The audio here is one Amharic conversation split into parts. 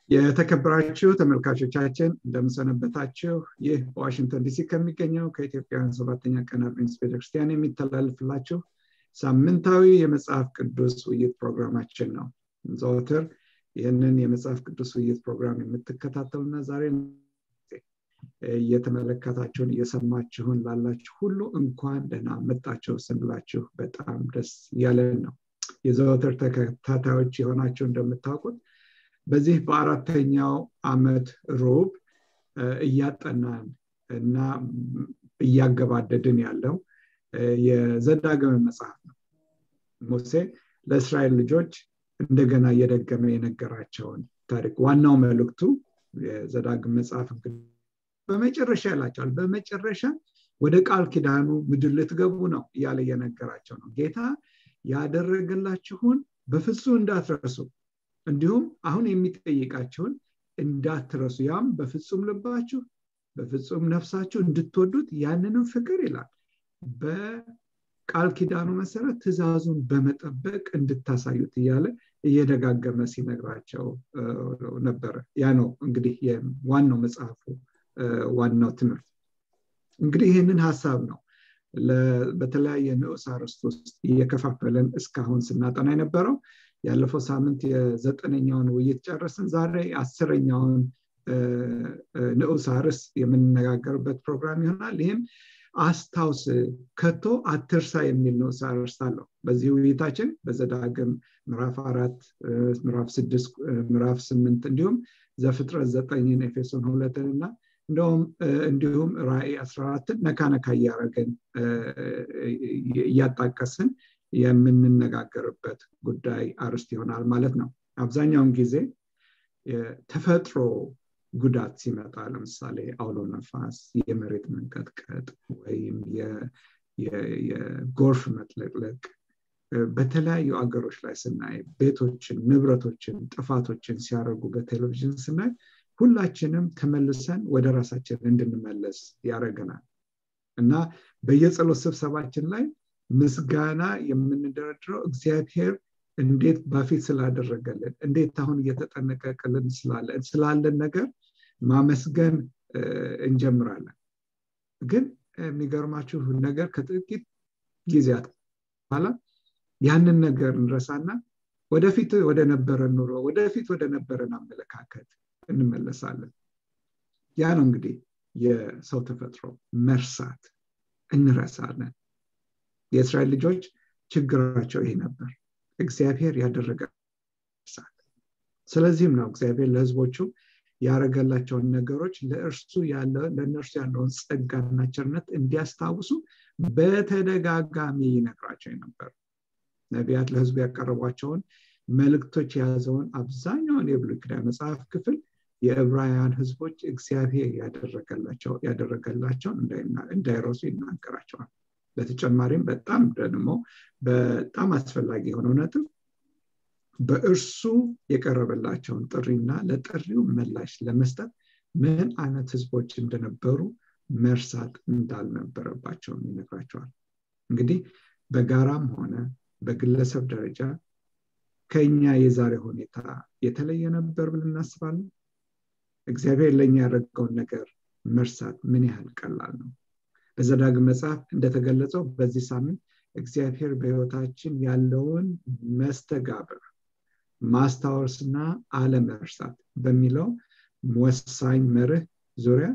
የተከበራችሁ ተመልካቾቻችን እንደምሰነበታችሁ ይህ በዋሽንግተን ዲሲ ከሚገኘው ከኢትዮጵያውያን ሰባተኛ ቀን አድቬንቲስት ቤተክርስቲያን የሚተላልፍላችሁ ሳምንታዊ የመጽሐፍ ቅዱስ ውይይት ፕሮግራማችን ነው ዘወትር ይህንን የመጽሐፍ ቅዱስ ውይይት ፕሮግራም የምትከታተሉና ዛሬ እየተመለከታችሁን እየሰማችሁን ላላችሁ ሁሉ እንኳን ደህና መጣችሁ ስንላችሁ በጣም ደስ እያለን ነው የዘወትር ተከታታዮች የሆናችሁ እንደምታውቁት በዚህ በአራተኛው አመት ሮብ እያጠናን እና እያገባደድን ያለው የዘዳግም መጽሐፍ ነው ሙሴ ለእስራኤል ልጆች እንደገና እየደገመ የነገራቸውን ታሪክ ዋናው መልእክቱ የዘዳግም መጽሐፍ በመጨረሻ ያላቸዋል በመጨረሻ ወደ ቃል ኪዳኑ ምድር ልትገቡ ነው እያለ እየነገራቸው ነው ጌታ ያደረገላችሁን በፍጹም እንዳትረሱ እንዲሁም አሁን የሚጠይቃቸውን እንዳትረሱ ያም በፍጹም ልባችሁ በፍጹም ነፍሳችሁ እንድትወዱት ያንንም ፍቅር ይላል በቃል ኪዳኑ መሰረት ትእዛዙን በመጠበቅ እንድታሳዩት እያለ እየደጋገመ ሲነግራቸው ነበረ ያ ነው እንግዲህ ዋናው መጽሐፉ ዋናው ትምህርት እንግዲህ ይህንን ሀሳብ ነው በተለያየ ንዑስ አርስት ውስጥ እየከፋፈለን እስካሁን ስናጠና የነበረው ያለፈው ሳምንት የዘጠነኛውን ውይይት ጨረስን ዛሬ አስረኛውን ንዑስ አርስ የምንነጋገርበት ፕሮግራም ይሆናል ይህም አስታውስ ከቶ አትርሳ የሚል ንዑስ አርስ አለው በዚህ ውይይታችን በዘዳግም ምዕራፍ አራት ምዕራፍ ስድስት ምዕራፍ ስምንት እንዲሁም ዘፍጥረት ዘጠኝን ኤፌሶን ሁለትን እና እንደውም እንዲሁም ራእይ አስራ አራትን ነካነካ እያደረገን እያጣቀስን የምንነጋገርበት ጉዳይ አርስት ይሆናል ማለት ነው አብዛኛውን ጊዜ ተፈጥሮ ጉዳት ሲመጣ ለምሳሌ አውሎ ነፋስ የመሬት መንቀጥቀጥ ወይም የጎርፍ መጥለቅለቅ በተለያዩ አገሮች ላይ ስናይ ቤቶችን ንብረቶችን ጥፋቶችን ሲያደርጉ በቴሌቪዥን ስናይ ሁላችንም ተመልሰን ወደ ራሳችን እንድንመለስ ያደረገናል እና በየጸሎት ስብሰባችን ላይ ምስጋና የምንደረድረው እግዚአብሔር እንዴት በፊት ስላደረገልን እንዴት አሁን እየተጠነቀቅልን ስላለን ነገር ማመስገን እንጀምራለን ግን የሚገርማችሁ ነገር ከጥቂት ጊዜያት በኋላ ያንን ነገር እንረሳና ወደፊት ወደ ነበረን ኑሮ ወደፊት ወደ ነበረን አመለካከት እንመለሳለን ያ ነው እንግዲህ የሰው ተፈጥሮ መርሳት እንረሳለን የእስራኤል ልጆች ችግራቸው ይሄ ነበር እግዚአብሔር ያደረገ ስለዚህም ነው እግዚአብሔር ለህዝቦቹ ያደረገላቸውን ነገሮች ለእርሱ ለእነርሱ ያለውን ጸጋና ቸርነት እንዲያስታውሱ በተደጋጋሚ ይነግራቸው ነበር ነቢያት ለህዝቡ ያቀረቧቸውን መልእክቶች የያዘውን አብዛኛውን የብሉይ ኪዳን መጽሐፍ ክፍል የዕብራውያን ህዝቦች እግዚአብሔር ያደረገላቸውን እንዳይረሱ ይናገራቸዋል በተጨማሪም በጣም ደግሞ በጣም አስፈላጊ የሆነው ነጥብ በእርሱ የቀረበላቸውን ጥሪና ለጥሪው ምላሽ ለመስጠት ምን አይነት ህዝቦች እንደነበሩ መርሳት እንዳልነበረባቸውም ይነግራቸዋል እንግዲህ በጋራም ሆነ በግለሰብ ደረጃ ከኛ የዛሬ ሁኔታ የተለየ ነበር ብለን እናስባለን እግዚአብሔር ለእኛ ያደረገውን ነገር መርሳት ምን ያህል ቀላል ነው በዘዳግም መጽሐፍ እንደተገለጸው በዚህ ሳምንት እግዚአብሔር በህይወታችን ያለውን መስተጋብር ማስታወስና አለመርሳት በሚለው ወሳኝ መርህ ዙሪያ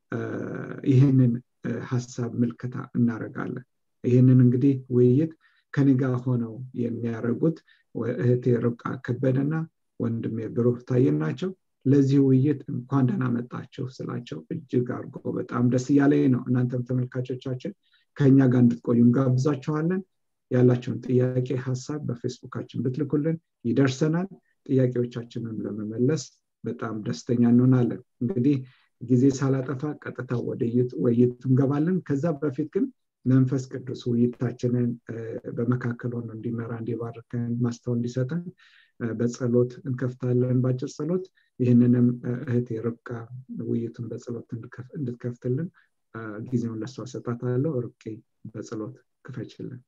ይህንን ሀሳብ ምልክታ እናደርጋለን ይህንን እንግዲህ ውይይት ከንጋ ሆነው የሚያደርጉት እህቴ ርብቃ ከበደና ወንድሜ ብሩህ ታየን ናቸው ለዚህ ውይይት እንኳን ደህና መጣችሁ ስላቸው እጅግ አድርጎ በጣም ደስ እያለኝ ነው እናንተም ተመልካቾቻችን ከኛ ጋር እንድትቆዩ እንጋብዛችኋለን ያላቸውን ጥያቄ ሀሳብ በፌስቡካችን ብትልኩልን ይደርሰናል ጥያቄዎቻችንን ለመመለስ በጣም ደስተኛ እንሆናለን እንግዲህ ጊዜ ሳላጠፋ ቀጥታ ወደ ውይይት እንገባለን ከዛ በፊት ግን መንፈስ ቅዱስ ውይይታችንን በመካከል ሆኖ እንዲመራ እንዲባርከን ማስተው እንዲሰጠን በጸሎት እንከፍታለን በአጭር ጸሎት ይህንንም እህት የርብቃ ውይይቱን በጸሎት እንድትከፍትልን ጊዜውን ለሷ ሰጣታለሁ ርቄ በጸሎት ክፈችልን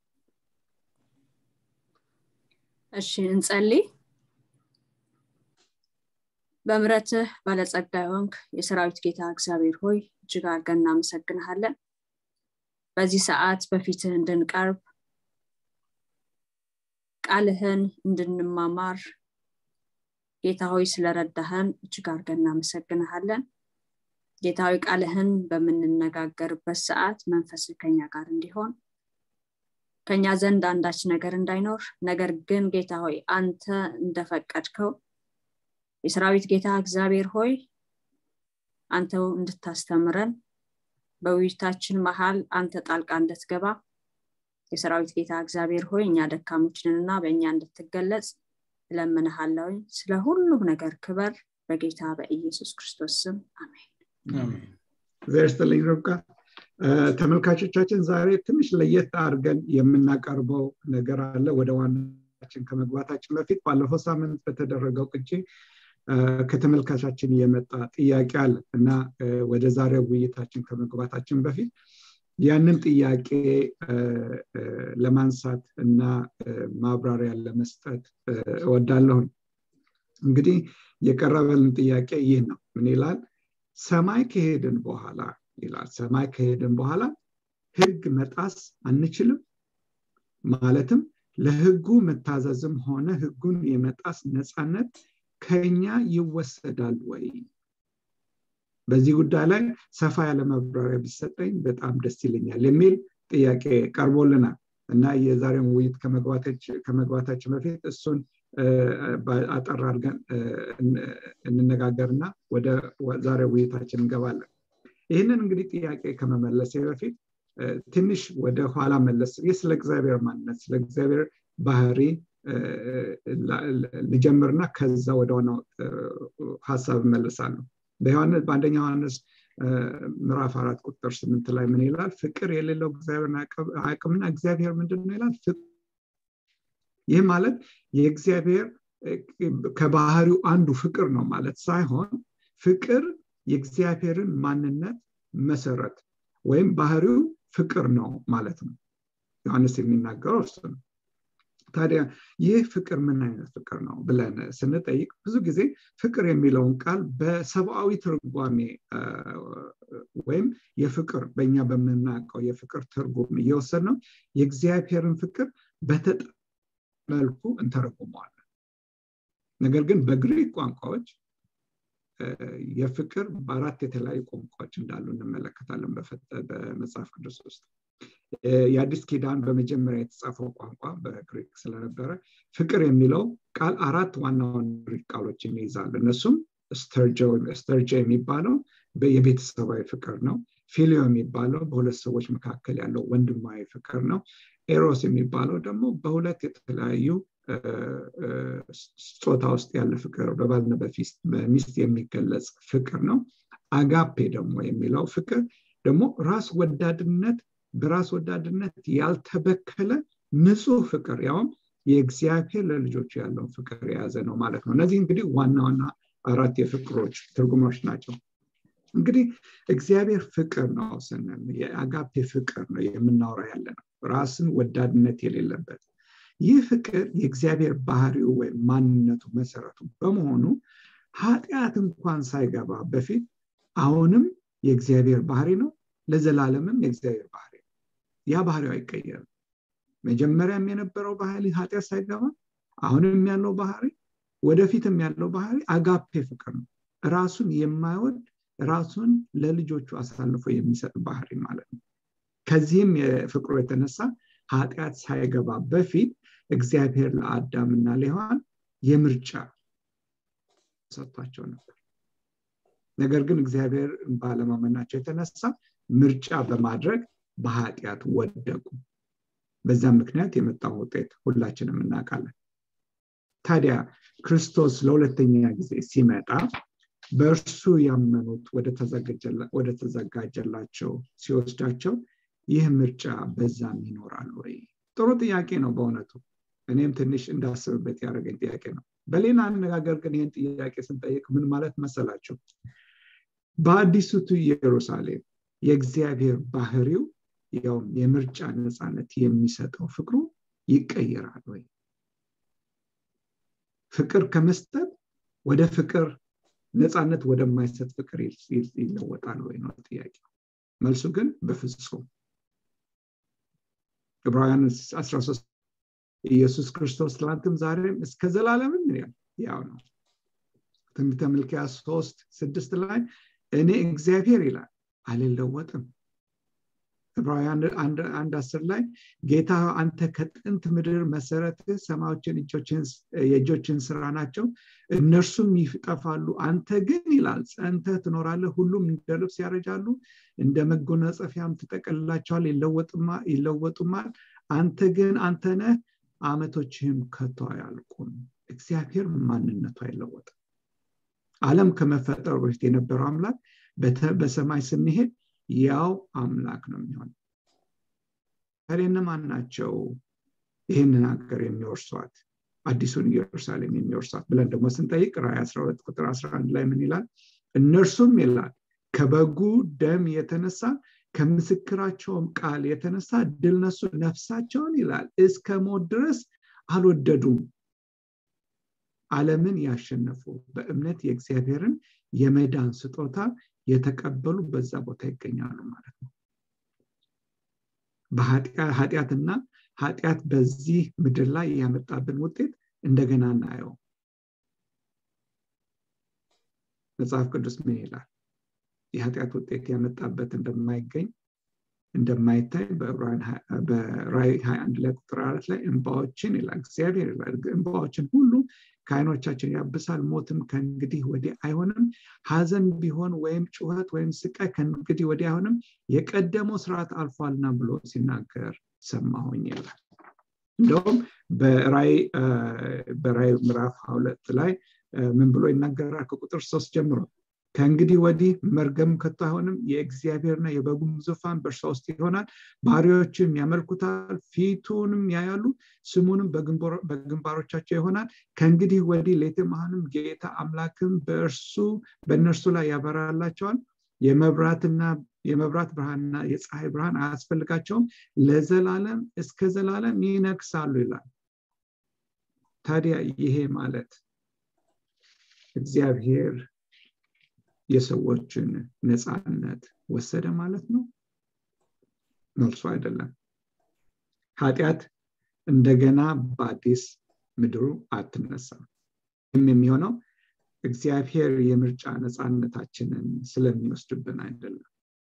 እሺ እንጸልይ በምረትህ ባለጸጋ የሆንክ የሰራዊት ጌታ እግዚአብሔር ሆይ እጅግ አድርገን እናመሰግንሃለን በዚህ ሰዓት በፊትህ እንድንቀርብ ቃልህን እንድንማማር ጌታ ሆይ ስለረዳህን እጅግ አድርገን እናመሰግንሃለን ጌታዊ ቃልህን በምንነጋገርበት ሰዓት መንፈስ ከኛ ጋር እንዲሆን ከኛ ዘንድ አንዳች ነገር እንዳይኖር ነገር ግን ጌታ ሆይ አንተ እንደፈቀድከው የሰራዊት ጌታ እግዚአብሔር ሆይ አንተው እንድታስተምረን በውይይታችን መሀል አንተ ጣልቃ እንድትገባ የሰራዊት ጌታ እግዚአብሔር ሆይ እኛ ደካሞችንና በእኛ እንድትገለጽ እለምንሃለውኝ ስለ ሁሉም ነገር ክበር በጌታ በኢየሱስ ክርስቶስ ስም አሜን እግዚአብሔር ይስጥልኝ ርብቃ ተመልካቾቻችን ዛሬ ትንሽ ለየት አድርገን የምናቀርበው ነገር አለ ወደ ዋናችን ከመግባታችን በፊት ባለፈው ሳምንት በተደረገው ቅጂ ከተመልካቻችን የመጣ ጥያቄ አለ እና ወደ ዛሬው ውይይታችን ከመግባታችን በፊት ያንን ጥያቄ ለማንሳት እና ማብራሪያ ለመስጠት እወዳለሁኝ እንግዲህ የቀረበልን ጥያቄ ይህ ነው ምን ይላል ሰማይ ከሄድን በኋላ ይላል ሰማይ ከሄድን በኋላ ህግ መጣስ አንችልም ማለትም ለህጉ መታዘዝም ሆነ ህጉን የመጣስ ነፃነት ከኛ ይወሰዳል ወይ በዚህ ጉዳይ ላይ ሰፋ ያለ ማብራሪያ ቢሰጠኝ በጣም ደስ ይለኛል የሚል ጥያቄ ቀርቦልናል እና የዛሬውን ውይይት ከመግባታችን በፊት እሱን አጠር አድርገን እንነጋገርና ወደ ዛሬ ውይይታችን እንገባለን ይህንን እንግዲህ ጥያቄ ከመመለሴ በፊት ትንሽ ወደ ኋላ መለስ ስለ እግዚአብሔር ማንነት ስለ እግዚአብሔር ባህሪ ልጀምርና ከዛ ወደ ዋናው ሀሳብ እመልሳለሁ በአንደኛ ዮሐንስ ምዕራፍ አራት ቁጥር ስምንት ላይ ምን ይላል ፍቅር የሌለው እግዚአብሔር አቅምና እግዚአብሔር ምንድን ነው ይላል ይህ ማለት የእግዚአብሔር ከባህሪው አንዱ ፍቅር ነው ማለት ሳይሆን ፍቅር የእግዚአብሔርን ማንነት መሰረት ወይም ባህሪው ፍቅር ነው ማለት ነው ዮሐንስ የሚናገረው እሱ ነው ታዲያ ይህ ፍቅር ምን አይነት ፍቅር ነው ብለን ስንጠይቅ ብዙ ጊዜ ፍቅር የሚለውን ቃል በሰብአዊ ትርጓሜ ወይም የፍቅር በእኛ በምናውቀው የፍቅር ትርጉም እየወሰድ ነው የእግዚአብሔርን ፍቅር በተጠ መልኩ እንተረጉመዋለን ነገር ግን በግሪክ ቋንቋዎች የፍቅር በአራት የተለያዩ ቋንቋዎች እንዳሉ እንመለከታለን በመጽሐፍ ቅዱስ ውስጥ የአዲስ ኪዳን በመጀመሪያ የተጻፈው ቋንቋ በግሪክ ስለነበረ ፍቅር የሚለው ቃል አራት ዋና ዋና ግሪክ ቃሎችን ይይዛል እነሱም ስተርጆ የሚባለው የቤተሰባዊ ፍቅር ነው ፊሊዮ የሚባለው በሁለት ሰዎች መካከል ያለው ወንድማዊ ፍቅር ነው ኤሮስ የሚባለው ደግሞ በሁለት የተለያዩ ጾታ ውስጥ ያለ ፍቅር በባልና በሚስት የሚገለጽ ፍቅር ነው አጋፔ ደግሞ የሚለው ፍቅር ደግሞ ራስ ወዳድነት በራስ ወዳድነት ያልተበከለ ንጹህ ፍቅር ያውም የእግዚአብሔር ለልጆቹ ያለውን ፍቅር የያዘ ነው ማለት ነው እነዚህ እንግዲህ ዋና ዋና አራት የፍቅሮች ትርጉሞች ናቸው እንግዲህ እግዚአብሔር ፍቅር ነው ስንል የአጋፔ ፍቅር ነው የምናወራ ያለ ነው ራስን ወዳድነት የሌለበት ይህ ፍቅር የእግዚአብሔር ባህሪው ወይም ማንነቱ መሰረቱ በመሆኑ ኃጢአት እንኳን ሳይገባ በፊት አሁንም የእግዚአብሔር ባህሪ ነው ለዘላለምም የእግዚአብሔር ባህሪ ነው ያ ባህሪው አይቀየርም መጀመሪያም የነበረው ባህሪ ኃጢአት ሳይገባ አሁንም ያለው ባህሪ ወደፊትም ያለው ባህሪ አጋፔ ፍቅር ነው ራሱን የማይወድ ራሱን ለልጆቹ አሳልፎ የሚሰጥ ባህሪ ማለት ነው ከዚህም የፍቅሩ የተነሳ ኃጢአት ሳይገባ በፊት እግዚአብሔር ለአዳምና ለሔዋን የምርጫ ሰጥቷቸው ነበር ነገር ግን እግዚአብሔር ባለማመናቸው የተነሳ ምርጫ በማድረግ በኃጢአት ወደቁ በዛም ምክንያት የመጣው ውጤት ሁላችንም እናውቃለን ታዲያ ክርስቶስ ለሁለተኛ ጊዜ ሲመጣ በእርሱ ያመኑት ወደ ተዘጋጀላቸው ሲወስዳቸው ይህ ምርጫ በዛም ይኖራል ወይ ጥሩ ጥያቄ ነው በእውነቱ እኔም ትንሽ እንዳስብበት ያደረገኝ ጥያቄ ነው በሌላ አነጋገር ግን ይህን ጥያቄ ስንጠይቅ ምን ማለት መሰላቸው በአዲሱቱ ኢየሩሳሌም የእግዚአብሔር ባህሪው ያውም የምርጫ ነፃነት የሚሰጠው ፍቅሩ ይቀየራል ወይ ፍቅር ከመስጠት ወደ ፍቅር ነፃነት ወደማይሰጥ ፍቅር ይለወጣል ወይ ነው ጥያቄ መልሱ ግን በፍጹም ዕብራውያን 13 ኢየሱስ ክርስቶስ ትላንትም ዛሬም እስከ ዘላለምም ያል ያው ነው ትንቢተ ሚልክያስ ሶስት ስድስት ላይ እኔ እግዚአብሔር ይላል አልለወጥም ዕብራውያን አንድ አስር ላይ ጌታ አንተ ከጥንት ምድር መሰረት ሰማዮችን የእጆችን ስራ ናቸው እነርሱም ይጠፋሉ አንተ ግን ይላል ጸንተ ትኖራለህ ሁሉም እንደ ልብስ ያረጃሉ እንደ መጎናጸፊያም ትጠቀልላቸዋል ይለወጡማል አንተ ግን አንተ ነህ አመቶችህም ከቶ አያልቁም እግዚአብሔር ማንነቱ አይለወጥም አለም ከመፈጠሩ በፊት የነበረው አምላክ በሰማይ ስንሄድ ያው አምላክ ነው የሚሆን ታዲያ እነማን ናቸው ይህንን ሀገር የሚወርሷት አዲሱን ኢየሩሳሌም የሚወርሷት ብለን ደግሞ ስንጠይቅ ራይ 12 ቁጥር 11 ላይ ምን ይላል እነርሱም ይላል ከበጉ ደም የተነሳ ከምስክራቸውም ቃል የተነሳ ድል ነሱ ነፍሳቸውን ይላል እስከ ሞት ድረስ አልወደዱም አለምን ያሸነፉ በእምነት የእግዚአብሔርን የመዳን ስጦታ የተቀበሉ በዛ ቦታ ይገኛሉ ማለት ነው ኃጢአትና ኃጢአት በዚህ ምድር ላይ ያመጣብን ውጤት እንደገና እናየው መጽሐፍ ቅዱስ ምን ይላል የኃጢአት ውጤት ያመጣበት እንደማይገኝ እንደማይታይ በራይ 21 ላይ ቁጥር አራት ላይ እንባዎችን ይላል እግዚአብሔር ይላል እንባዎችን ሁሉ ከአይኖቻችን ያብሳል ሞትም ከእንግዲህ ወዲህ አይሆንም ሀዘን ቢሆን ወይም ጩኸት ወይም ስቃይ ከእንግዲህ ወዲህ አይሆንም የቀደመው ስርዓት አልፏልና ብሎ ሲናገር ሰማሁኝ ይላል እንደውም በራይ ምዕራፍ ሁለት ላይ ምን ብሎ ይናገራል ከቁጥር ሶስት ጀምሮ ከእንግዲህ ወዲህ መርገም ከቶ አይሆንም የእግዚአብሔርና የበጉም ዙፋን በእርሷ ውስጥ ይሆናል ባሪዎችም ያመልኩታል ፊቱንም ያያሉ ስሙንም በግንባሮቻቸው ይሆናል ከእንግዲህ ወዲህ ሌትማህንም ጌታ አምላክም በእርሱ በእነርሱ ላይ ያበራላቸዋል የመብራትና የመብራት ብርሃንና የፀሐይ ብርሃን አያስፈልጋቸውም ለዘላለም እስከ ዘላለም ይነግሳሉ ይላል ታዲያ ይሄ ማለት እግዚአብሔር የሰዎችን ነፃነት ወሰደ ማለት ነው መልሱ አይደለም ኃጢአት እንደገና በአዲስ ምድሩ አትነሳም ይህም የሚሆነው እግዚአብሔር የምርጫ ነፃነታችንን ስለሚወስድብን አይደለም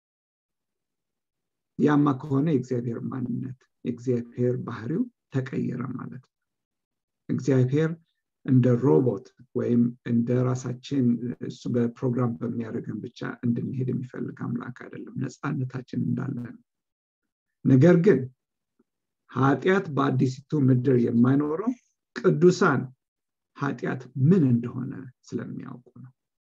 ያማ ከሆነ የእግዚአብሔር ማንነት የእግዚአብሔር ባህሪው ተቀየረ ማለት ነው እግዚአብሔር እንደ ሮቦት ወይም እንደ ራሳችን እሱ በፕሮግራም በሚያደርገን ብቻ እንድንሄድ የሚፈልግ አምላክ አይደለም ነፃነታችን እንዳለ ነው ነገር ግን ኃጢአት በአዲሲቱ ምድር የማይኖረው ቅዱሳን ኃጢአት ምን እንደሆነ ስለሚያውቁ ነው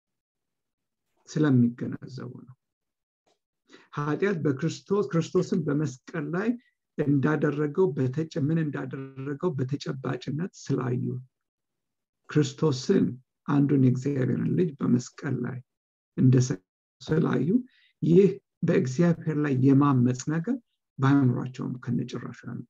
ስለሚገነዘቡ ነው ኃጢአት በክርስቶስ ክርስቶስን በመስቀል ላይ እንዳደረገው ምን እንዳደረገው በተጨባጭነት ስላዩ ክርስቶስን አንዱን የእግዚአብሔርን ልጅ በመስቀል ላይ እንደስላዩ ይህ በእግዚአብሔር ላይ የማመፅ ነገር በአእምሯቸውም ከነጭራሹ ያመጣ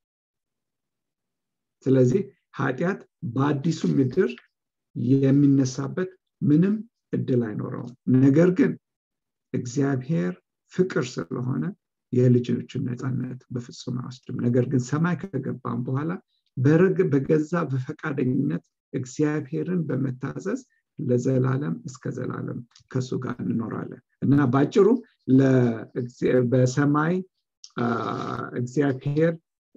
ስለዚህ ኃጢአት በአዲሱ ምድር የሚነሳበት ምንም እድል አይኖረውም ነገር ግን እግዚአብሔር ፍቅር ስለሆነ የልጆችን ነፃነት በፍጹም አይወስድም ነገር ግን ሰማይ ከገባም በኋላ በገዛ በፈቃደኝነት እግዚአብሔርን በመታዘዝ ለዘላለም እስከ ዘላለም ከሱ ጋር እንኖራለን እና ባጭሩ በሰማይ እግዚአብሔር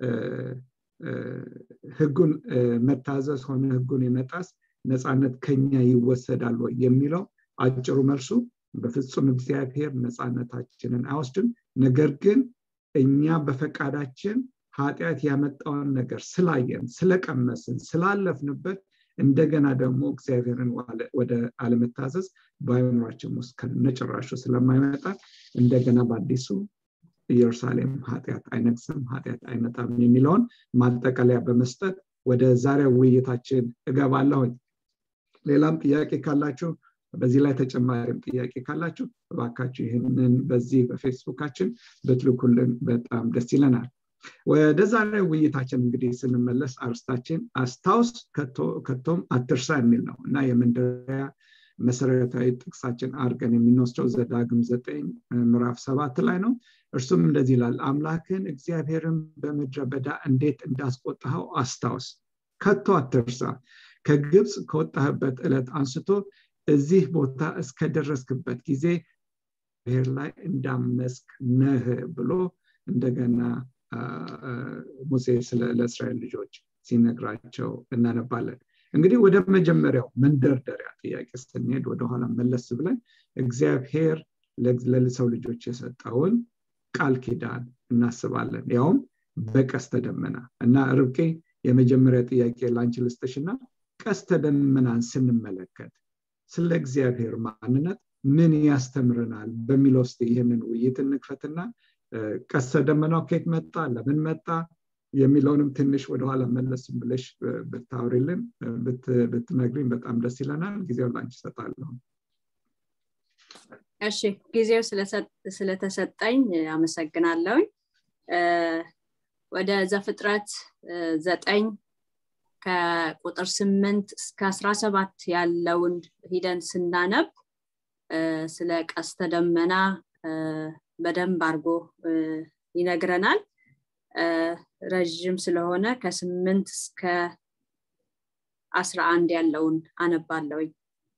ህጉን መታዘዝ ሆነ ህጉን የመጣስ ነፃነት ከኛ ይወሰዳል ወይ የሚለው አጭሩ መልሱ በፍጹም እግዚአብሔር ነፃነታችንን አይወስድም ነገር ግን እኛ በፈቃዳችን ኃጢአት ያመጣውን ነገር ስላየን ስለቀመስን ስላለፍንበት እንደገና ደግሞ እግዚአብሔርን ወደ አለመታዘዝ በአይምሯችን ውስጥ ከነጭራሹ ስለማይመጣ እንደገና በአዲሱ ኢየሩሳሌም ኃጢአት አይነግስም ኃጢአት አይመጣም የሚለውን ማጠቃለያ በመስጠት ወደ ዛሬው ውይይታችን እገባለሁኝ ሌላም ጥያቄ ካላችሁ በዚህ ላይ ተጨማሪም ጥያቄ ካላችሁ እባካችሁ ይህንን በዚህ በፌስቡካችን ብትልኩልን በጣም ደስ ይለናል ወደ ዛሬ ውይይታችን እንግዲህ ስንመለስ አርስታችን አስታውስ ከቶም አትርሳ የሚል ነው እና የመንደሪያ መሰረታዊ ጥቅሳችን አድርገን የምንወስደው ዘዳግም ዘጠኝ ምዕራፍ ሰባት ላይ ነው እርሱም እንደዚህ ይላል አምላክን እግዚአብሔርን በምድረ በዳ እንዴት እንዳስቆጣኸው አስታውስ ከቶ አትርሳ ከግብፅ ከወጣህበት ዕለት አንስቶ እዚህ ቦታ እስከደረስክበት ጊዜ ብሔር ላይ እንዳመስክ ነህ ብሎ እንደገና ሙሴ ለእስራኤል ልጆች ሲነግራቸው እናነባለን እንግዲህ ወደ መጀመሪያው መንደርደሪያ ጥያቄ ስንሄድ ወደኋላ መለስ ብለን እግዚአብሔር ለሰው ልጆች የሰጠውን ቃል ኪዳን እናስባለን ያውም በቀስተ ደመና እና ርብቄ የመጀመሪያ ጥያቄ ላንቺ ልስጥሽና ቀስተ ደመናን ስንመለከት ስለ እግዚአብሔር ማንነት ምን ያስተምረናል በሚለው ስ ይህንን ውይይት እንክፈትና ቀስተ ደመናው ከየት መጣ ለምን መጣ የሚለውንም ትንሽ ወደኋላ መለስም ብለሽ ብታውሪልን ብትነግሪኝ በጣም ደስ ይለናል ጊዜው ላንቺ ይሰጣለሁ እሺ ጊዜው ስለተሰጠኝ አመሰግናለሁኝ ወደ ዘፍጥረት ዘጠኝ ከቁጥር ስምንት እስከ አስራ ሰባት ያለውን ሂደን ስናነብ ስለ ቀስተ ደመና በደንብ አድርጎ ይነግረናል ረዥም ስለሆነ ከስምንት እስከ አስራ አንድ ያለውን አነባለውኝ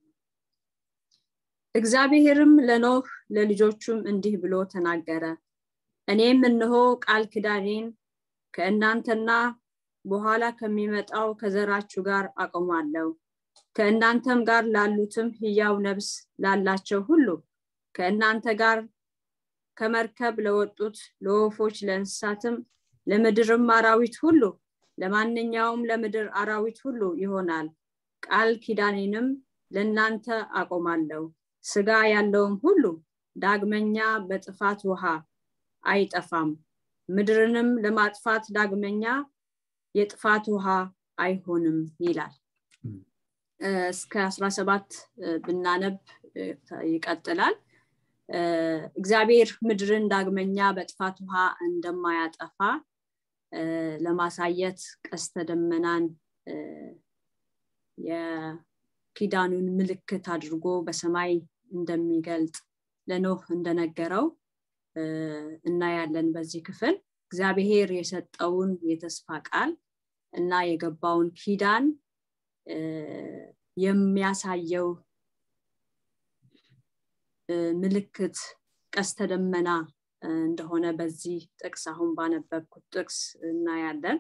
እግዚአብሔርም ለኖህ ለልጆቹም እንዲህ ብሎ ተናገረ እኔም እንሆ ቃል ክዳኔን ከእናንተና በኋላ ከሚመጣው ከዘራችሁ ጋር አቆማለሁ ከእናንተም ጋር ላሉትም ህያው ነብስ ላላቸው ሁሉ ከእናንተ ጋር ከመርከብ ለወጡት ለወፎች ለእንስሳትም ለምድርም አራዊት ሁሉ ለማንኛውም ለምድር አራዊት ሁሉ ይሆናል ቃል ኪዳኔንም ለእናንተ አቆማለሁ ስጋ ያለውም ሁሉ ዳግመኛ በጥፋት ውሃ አይጠፋም ምድርንም ለማጥፋት ዳግመኛ የጥፋት ውሃ አይሆንም ይላል እስከ 17 ብናነብ ይቀጥላል እግዚአብሔር ምድርን ዳግመኛ በጥፋት ውሃ እንደማያጠፋ ለማሳየት ቀስተ ደመናን የኪዳኑን ምልክት አድርጎ በሰማይ እንደሚገልጥ ለኖህ እንደነገረው እናያለን በዚህ ክፍል እግዚአብሔር የሰጠውን የተስፋ ቃል እና የገባውን ኪዳን የሚያሳየው ምልክት ቀስተ ደመና እንደሆነ በዚህ ጥቅስ አሁን ባነበብኩት ጥቅስ እናያለን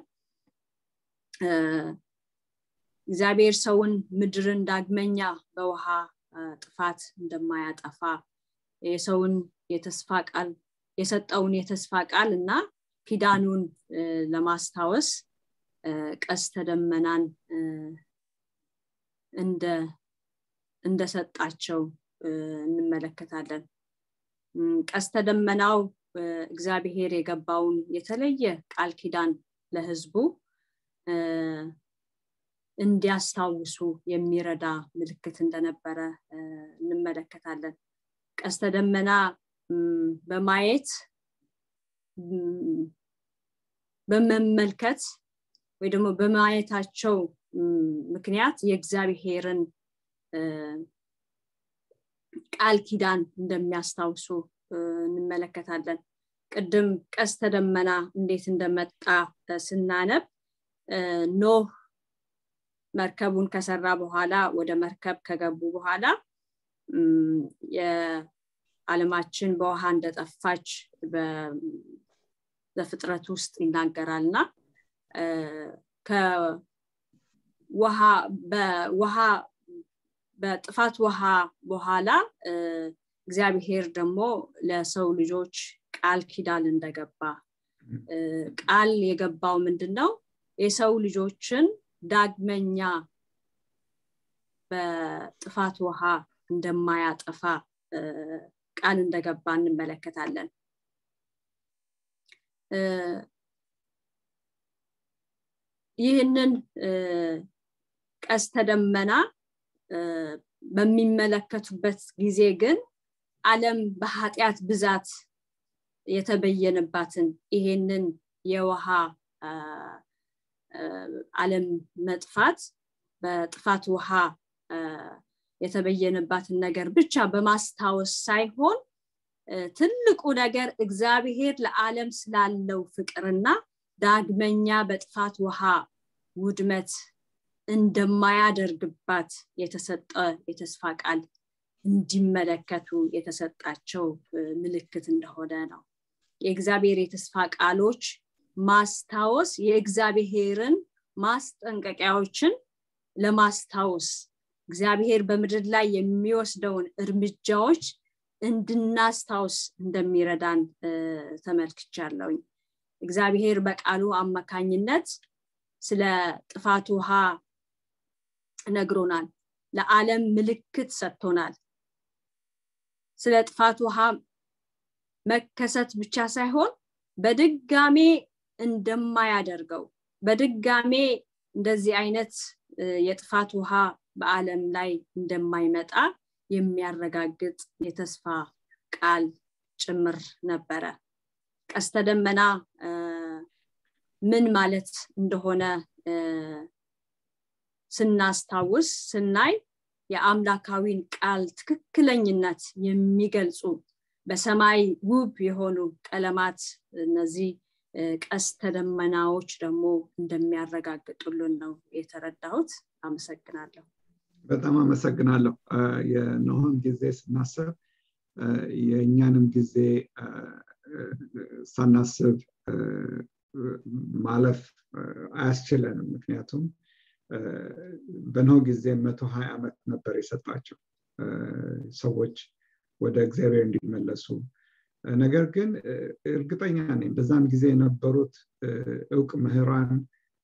እግዚአብሔር ሰውን ምድርን ዳግመኛ በውሃ ጥፋት እንደማያጠፋ የሰውን የተስፋ ቃል የሰጠውን የተስፋ ቃል እና ኪዳኑን ለማስታወስ ቀስተ ደመናን እንደሰጣቸው እንመለከታለን ቀስተ ደመናው እግዚአብሔር የገባውን የተለየ ቃል ኪዳን ለህዝቡ እንዲያስታውሱ የሚረዳ ምልክት እንደነበረ እንመለከታለን ቀስተ ደመና በማየት በመመልከት ወይ ደግሞ በማየታቸው ምክንያት የእግዚአብሔርን ቃል ኪዳን እንደሚያስታውሱ እንመለከታለን ቅድም ቀስተ ደመና እንዴት እንደመጣ ስናነብ ኖህ መርከቡን ከሰራ በኋላ ወደ መርከብ ከገቡ በኋላ የዓለማችን በውሃ እንደጠፋች በፍጥረት ውስጥ ይናገራል እና በውሃ በጥፋት ውሃ በኋላ እግዚአብሔር ደግሞ ለሰው ልጆች ቃል ኪዳን እንደገባ ቃል የገባው ምንድን ነው የሰው ልጆችን ዳግመኛ በጥፋት ውሃ እንደማያጠፋ ቃል እንደገባ እንመለከታለን ይህንን ቀስተ ደመና በሚመለከቱበት ጊዜ ግን አለም በኃጢአት ብዛት የተበየነባትን ይሄንን የውሃ አለም መጥፋት በጥፋት ውሃ የተበየነባትን ነገር ብቻ በማስታወስ ሳይሆን ትልቁ ነገር እግዚአብሔር ለዓለም ስላለው ፍቅርና ዳግመኛ በጥፋት ውሃ ውድመት እንደማያደርግባት የተሰጠ የተስፋ ቃል እንዲመለከቱ የተሰጣቸው ምልክት እንደሆነ ነው የእግዚአብሔር የተስፋ ቃሎች ማስታወስ የእግዚአብሔርን ማስጠንቀቂያዎችን ለማስታወስ እግዚአብሔር በምድር ላይ የሚወስደውን እርምጃዎች እንድናስታውስ እንደሚረዳን ተመልክቻለሁኝ እግዚአብሔር በቃሉ አማካኝነት ስለ ጥፋት ውሃ ነግሮናል ለዓለም ምልክት ሰጥቶናል ስለ ጥፋት ውሃ መከሰት ብቻ ሳይሆን በድጋሜ እንደማያደርገው በድጋሜ እንደዚህ አይነት የጥፋት ውሃ በአለም ላይ እንደማይመጣ የሚያረጋግጥ የተስፋ ቃል ጭምር ነበረ ቀስተ ደመና ምን ማለት እንደሆነ ስናስታውስ ስናይ የአምላካዊን ቃል ትክክለኝነት የሚገልጹ በሰማይ ውብ የሆኑ ቀለማት እነዚህ ቀስተ ደመናዎች ደግሞ እንደሚያረጋግጡልን ነው የተረዳሁት አመሰግናለሁ በጣም አመሰግናለሁ የኖህን ጊዜ ስናስብ የእኛንም ጊዜ ሳናስብ ማለፍ አያስችለንም ምክንያቱም በኖህ ጊዜ መቶ ሀያ ዓመት ነበር የሰጣቸው ሰዎች ወደ እግዚአብሔር እንዲመለሱ ነገር ግን እርግጠኛ ነኝ በዛን ጊዜ የነበሩት እውቅ ምህራን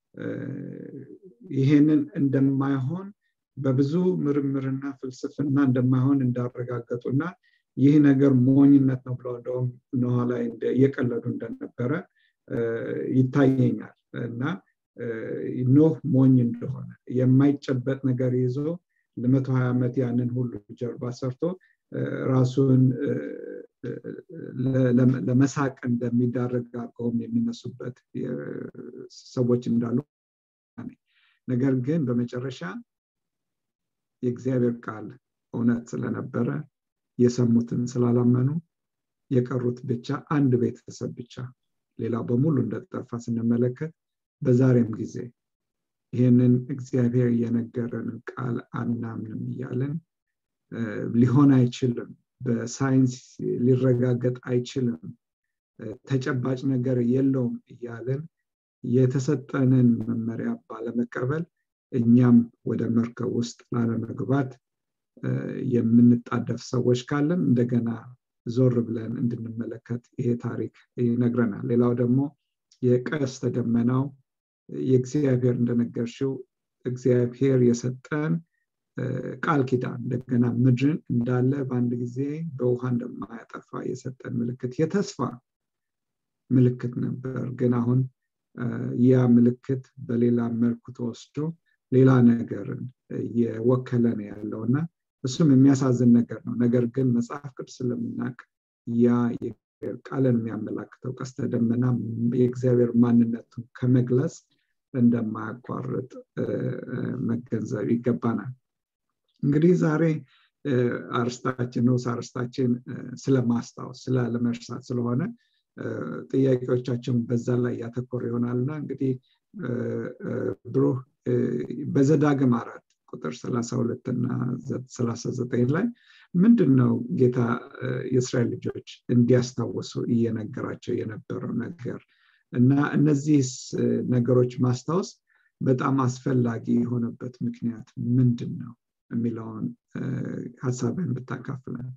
ይሄንን እንደማይሆን በብዙ ምርምርና ፍልስፍና እንደማይሆን እንዳረጋገጡ እና ይህ ነገር ሞኝነት ነው ብለው እንደውም ኖህ ላይ እየቀለዱ እንደነበረ ይታየኛል እና ኖህ ሞኝ እንደሆነ የማይጨበጥ ነገር ይዞ ለመቶ ሀያ ዓመት ያንን ሁሉ ጀርባ ሰርቶ ራሱን ለመሳቅ እንደሚዳረግ አድርገውም የሚነሱበት ሰዎች እንዳሉ ነገር ግን በመጨረሻ የእግዚአብሔር ቃል እውነት ስለነበረ የሰሙትን ስላላመኑ የቀሩት ብቻ አንድ ቤተሰብ ብቻ ሌላው በሙሉ እንደጠፋ ስንመለከት በዛሬም ጊዜ ይህንን እግዚአብሔር የነገረንን ቃል አናምንም እያለን ሊሆን አይችልም በሳይንስ ሊረጋገጥ አይችልም ተጨባጭ ነገር የለውም እያለን የተሰጠንን መመሪያ ባለመቀበል እኛም ወደ መርከብ ውስጥ ላለመግባት የምንጣደፍ ሰዎች ካለን እንደገና ዞር ብለን እንድንመለከት ይሄ ታሪክ ይነግረናል ሌላው ደግሞ የቀስተ ደመናው የእግዚአብሔር እንደነገርሽው እግዚአብሔር የሰጠን ቃል ኪዳን እንደገና ምድርን እንዳለ በአንድ ጊዜ በውሃ እንደማያጠፋ የሰጠን ምልክት የተስፋ ምልክት ነበር ግን አሁን ያ ምልክት በሌላ መልኩ ተወስዶ ሌላ ነገርን እየወከለ ነው ያለው እና እሱም የሚያሳዝን ነገር ነው ነገር ግን መጽሐፍ ቅዱስ ስለምናቅ ያ ቃልን የሚያመላክተው ቀስተ ደመና የእግዚአብሔር ማንነቱን ከመግለጽ እንደማያቋርጥ መገንዘብ ይገባናል እንግዲህ ዛሬ አርስታችን ንዑስ አርስታችን ስለማስታወስ ስላለመርሳት ስለሆነ ጥያቄዎቻችን በዛ ላይ ያተኮር ይሆናልና እንግዲህ ብሩህ በዘዳግም አራት ቁጥር 32 እና 39 ላይ ምንድን ነው ጌታ የእስራኤል ልጆች እንዲያስታውሱ እየነገራቸው የነበረው ነገር እና እነዚህ ነገሮች ማስታወስ በጣም አስፈላጊ የሆነበት ምክንያት ምንድን ነው የሚለውን ሀሳብህን ብታካፍለን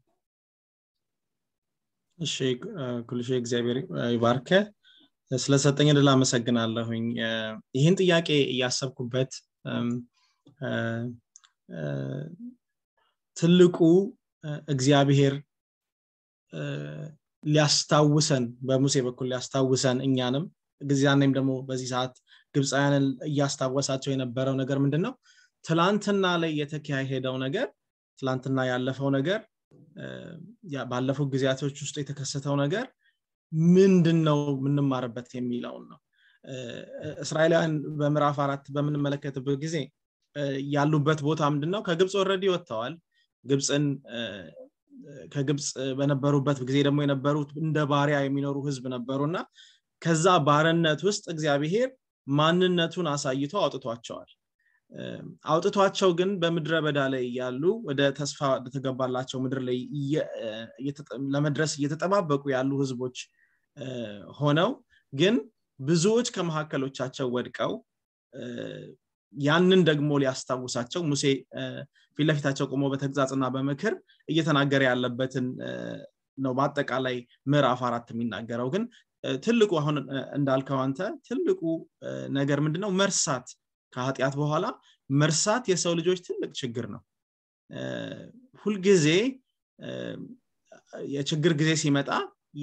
እሺ ኩልሽ እግዚአብሔር ይባርከ ስለሰጠኝ ድል አመሰግናለሁኝ ይህን ጥያቄ እያሰብኩበት ትልቁ እግዚአብሔር ሊያስታውሰን በሙሴ በኩል ሊያስታውሰን እኛንም ጊዜያኔም ደግሞ በዚህ ሰዓት ግብፃውያንን እያስታወሳቸው የነበረው ነገር ምንድን ነው ትላንትና ላይ የተካሄደው ነገር ትላንትና ያለፈው ነገር ባለፉት ጊዜያቶች ውስጥ የተከሰተው ነገር ምንድን ነው የምንማርበት የሚለውን ነው እስራኤላውያን በምዕራፍ አራት በምንመለከትበት ጊዜ ያሉበት ቦታ ምንድን ነው ከግብፅ ወረድ ወጥተዋል ግብፅን ከግብፅ በነበሩበት ጊዜ ደግሞ የነበሩት እንደ ባሪያ የሚኖሩ ህዝብ ነበሩ እና ከዛ ባርነት ውስጥ እግዚአብሔር ማንነቱን አሳይቶ አውጥቷቸዋል አውጥቷቸው ግን በምድረ በዳ ላይ ያሉ ወደ ተስፋ ተገባላቸው ምድር ላይ ለመድረስ እየተጠባበቁ ያሉ ህዝቦች ሆነው ግን ብዙዎች ከመካከሎቻቸው ወድቀው ያንን ደግሞ ሊያስታውሳቸው ሙሴ ፊት ለፊታቸው ቆሞ በተግዛጽና በምክር እየተናገረ ያለበትን ነው በአጠቃላይ ምዕራፍ አራት የሚናገረው ግን ትልቁ አሁን እንዳልከው አንተ ትልቁ ነገር ምንድነው መርሳት ከኃጢአት በኋላ መርሳት የሰው ልጆች ትልቅ ችግር ነው ሁልጊዜ የችግር ጊዜ ሲመጣ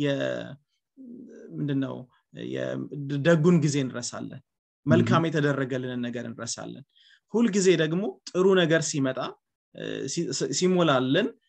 ምንድነው ደጉን ጊዜ እንረሳለን መልካም የተደረገልንን ነገር እንረሳለን ሁልጊዜ ደግሞ ጥሩ ነገር ሲመጣ ሲሞላልን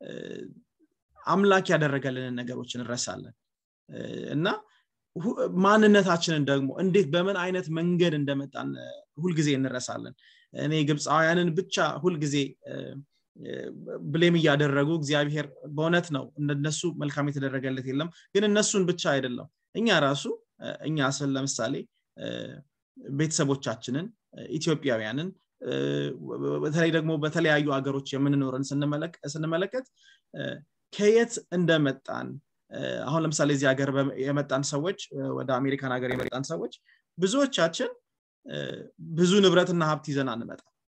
አምላክ ያደረገልንን ነገሮች እንረሳለን እና ማንነታችንን ደግሞ እንዴት በምን አይነት መንገድ እንደመጣን ሁልጊዜ እንረሳለን እኔ ግብፃውያንን ብቻ ሁልጊዜ ብሌም እያደረጉ እግዚአብሔር በእውነት ነው እነሱ መልካም የተደረገለት የለም ግን እነሱን ብቻ አይደለም እኛ ራሱ እኛ ስል ለምሳሌ ቤተሰቦቻችንን ኢትዮጵያውያንን በተለይ ደግሞ በተለያዩ ሀገሮች የምንኖርን ስንመለከት ከየት እንደመጣን አሁን ለምሳሌ እዚህ ሀገር የመጣን ሰዎች ወደ አሜሪካን ሀገር የመጣን ሰዎች ብዙዎቻችን ብዙ ንብረትና ሀብት ይዘን አንመጣ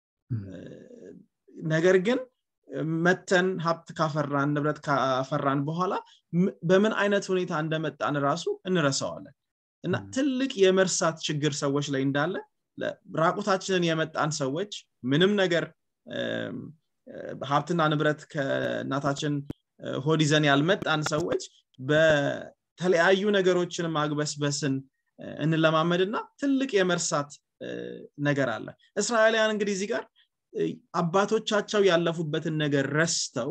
ነገር ግን መተን ሀብት ካፈራን ንብረት ካፈራን በኋላ በምን አይነት ሁኔታ እንደመጣን ራሱ እንረሳዋለን እና ትልቅ የመርሳት ችግር ሰዎች ላይ እንዳለ ራቁታችንን የመጣን ሰዎች ምንም ነገር ሀብትና ንብረት ከእናታችን ሆድ ይዘን ያልመጣን ሰዎች በተለያዩ ነገሮችን ማግበስበስን እንለማመድና ትልቅ የመርሳት ነገር አለ እስራኤላውያን እንግዲህ እዚህ ጋር አባቶቻቸው ያለፉበትን ነገር ረስተው